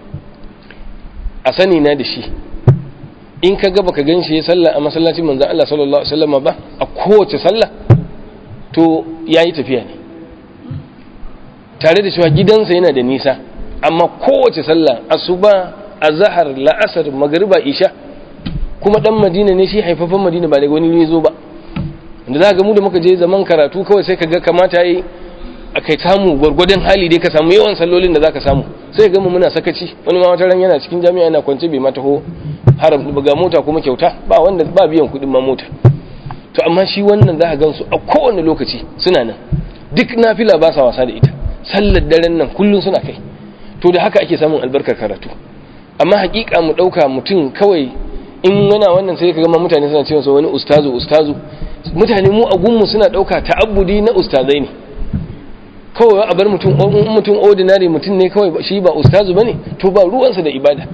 a sani na da shi in ka gaba ka gan shi ya sallah a masallacin manzan Allah sallallahu Alaihi wasallam ba a kowace sallah to ya yi tafiya ne tare da cewa gidansa yana da nisa amma kowace sallah asuba azhar la'asar magariba isha kuma dan madina ne shi haifafan madina ba daga wani ne zo ba da za ga mu da muka je zaman karatu kawai sai ka ga kamata yi a kai samu gwargwadon hali dai ka samu yawan sallolin da za ka samu sai ga mu muna sakaci wani ma wata ran yana cikin jami'a yana kwance bai ma taho haram ga mota kuma kyauta ba wanda ba biyan kuɗin ma mota to amma shi wannan za ka gansu a kowane lokaci suna nan duk nafila ba sa wasa da ita sallar daren nan kullum suna kai to da haka ake samun albarkar karatu amma hakika mu dauka mutum kawai in yana wannan sai kaga mutane suna cewa wani ustazu ustazu mutane mu a gunmu suna dauka ta'abbudi na ustazai ne kawai a bar mutum mutum ordinary mutum ne kawai shi ba ustazu bane to ba ruwansa da ibada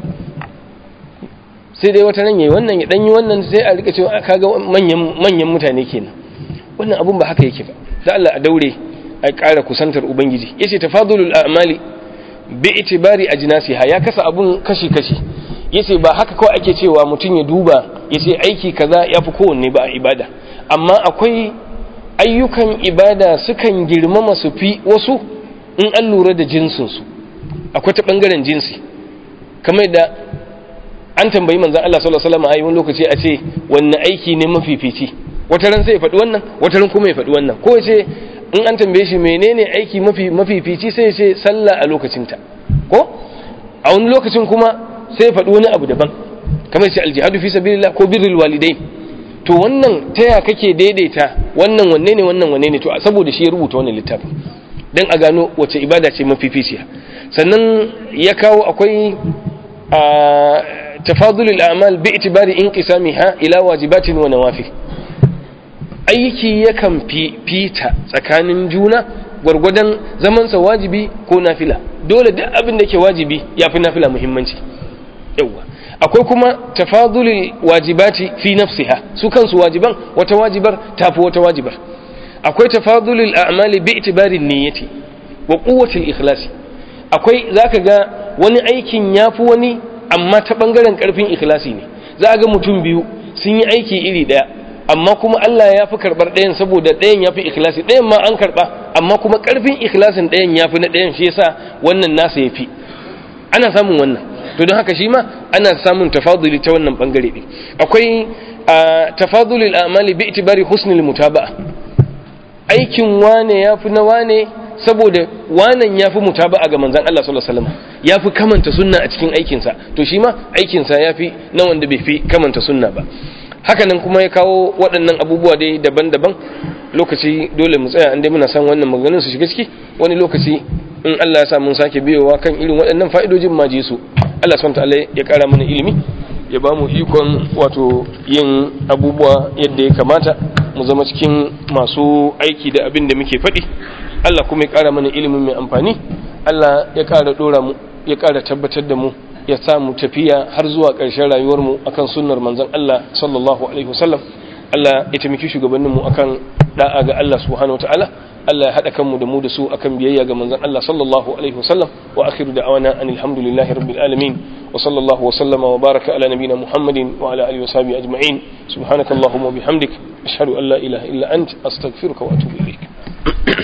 sai dai wata ran yayi wannan ya danyi wannan sai a rika cewa kaga manyan manyan mutane kenan wannan abun ba haka yake ba da Allah a daure a ƙara kusantar ubangiji yace tafadulul a'mali bi itibari ajnasiha ya kasa abun kashi kashi yace ba haka kawai ake cewa mutum ya duba yace aiki kaza yafi kowanne ba a ibada amma akwai ayyukan ibada sukan girmama su fi wasu in an lura da jinsin su akwai ta bangaren jinsi kamar da an tambayi manzon Allah sallallahu alaihi wasallam a wani lokaci a ce wanne aiki ne mafifici wata ran sai ya faɗi wannan wata ran kuma ya faɗi wannan ko ya ce in an tambaye shi menene aiki mafi mafifici sai ya ce sallah a lokacinta ko a wani lokacin kuma sai ya faɗi wani abu daban kamar ya ce aljihadu fi sabilillah ko birrul walidain to wannan ta ya kake daidaita wannan wanne ne wannan wanne ne to saboda shi ya rubuta wannan littafin dan a gano wace ibada ce mafificiya sannan ya kawo akwai a tafadulul a'mal bi itibari inqisamiha ila wajibatin wa nawafil aiki yakan fita tsakanin juna gwargwadon zamansa wajibi ko nafila dole duk abin da ke wajibi ya fi nafila muhimmanci yawwa akwai kuma tafadulil wajibati fi nafsiha su kansu wajiban wata wajibar tafi wata wajibar akwai tafadulil a'mali bi itibarin niyyati wa quwwatil ikhlasi akwai zaka ga wani aikin yafi wani amma ta bangaren karfin ikhlasi ne za ga mutum biyu sun yi aiki iri daya amma kuma Allah ya fi karɓar ɗayan saboda ɗayan ya fi ikhlasi ɗayan ma an karɓa amma kuma ƙarfin ikhlasin ɗayan ya fi na ɗayan shi yasa wannan nasa ya fi ana samun wannan to don haka shi ma ana samun tafaduli ta wannan ɓangare ɗin akwai tafadulil amali bi itibari husnil mutaba'a aikin wane ya fi na wane saboda wanan ya fi mutaba'a ga manzan Allah sallallahu alaihi wasallam ya fi kamanta sunna a cikin aikinsa to shi ma aikinsa ya fi na wanda bai fi kamanta sunna ba hakanan kuma ya kawo waɗannan abubuwa dai daban-daban lokaci dole mu tsaya inda muna san wannan maganganun su shiga ciki wani lokaci in Allah ya sa mun sake biyowa kan irin waɗannan fa'idojin ma su Allah subhanahu ta'ala ya ƙara mana ilimi ya ba mu ikon wato yin abubuwa yadda ya kamata mu zama cikin masu aiki da abin da muke faɗi Allah kuma ya ƙara mana ilimin mai amfani Allah ya ƙara ɗora mu ya ƙara tabbatar da mu ya samu tafiya har zuwa ƙarshen rayuwarmu akan sunnar manzon Allah sallallahu alaihi wasallam Allah ya taimaki shugabanninmu akan da'a ga Allah subhanahu wataala Allah ya haɗa kanmu da mu da su akan biyayya ga manzon Allah sallallahu alaihi wasallam wa akhiru da'wana anil hamdulillahi rabbil alamin wa sallallahu wa sallama wa baraka ala nabiyyina Muhammadin wa ala alihi wa sahbihi ajma'in subhanakallahumma wa bihamdik ashhadu an la ilaha illa ant astaghfiruka wa atubu ilaik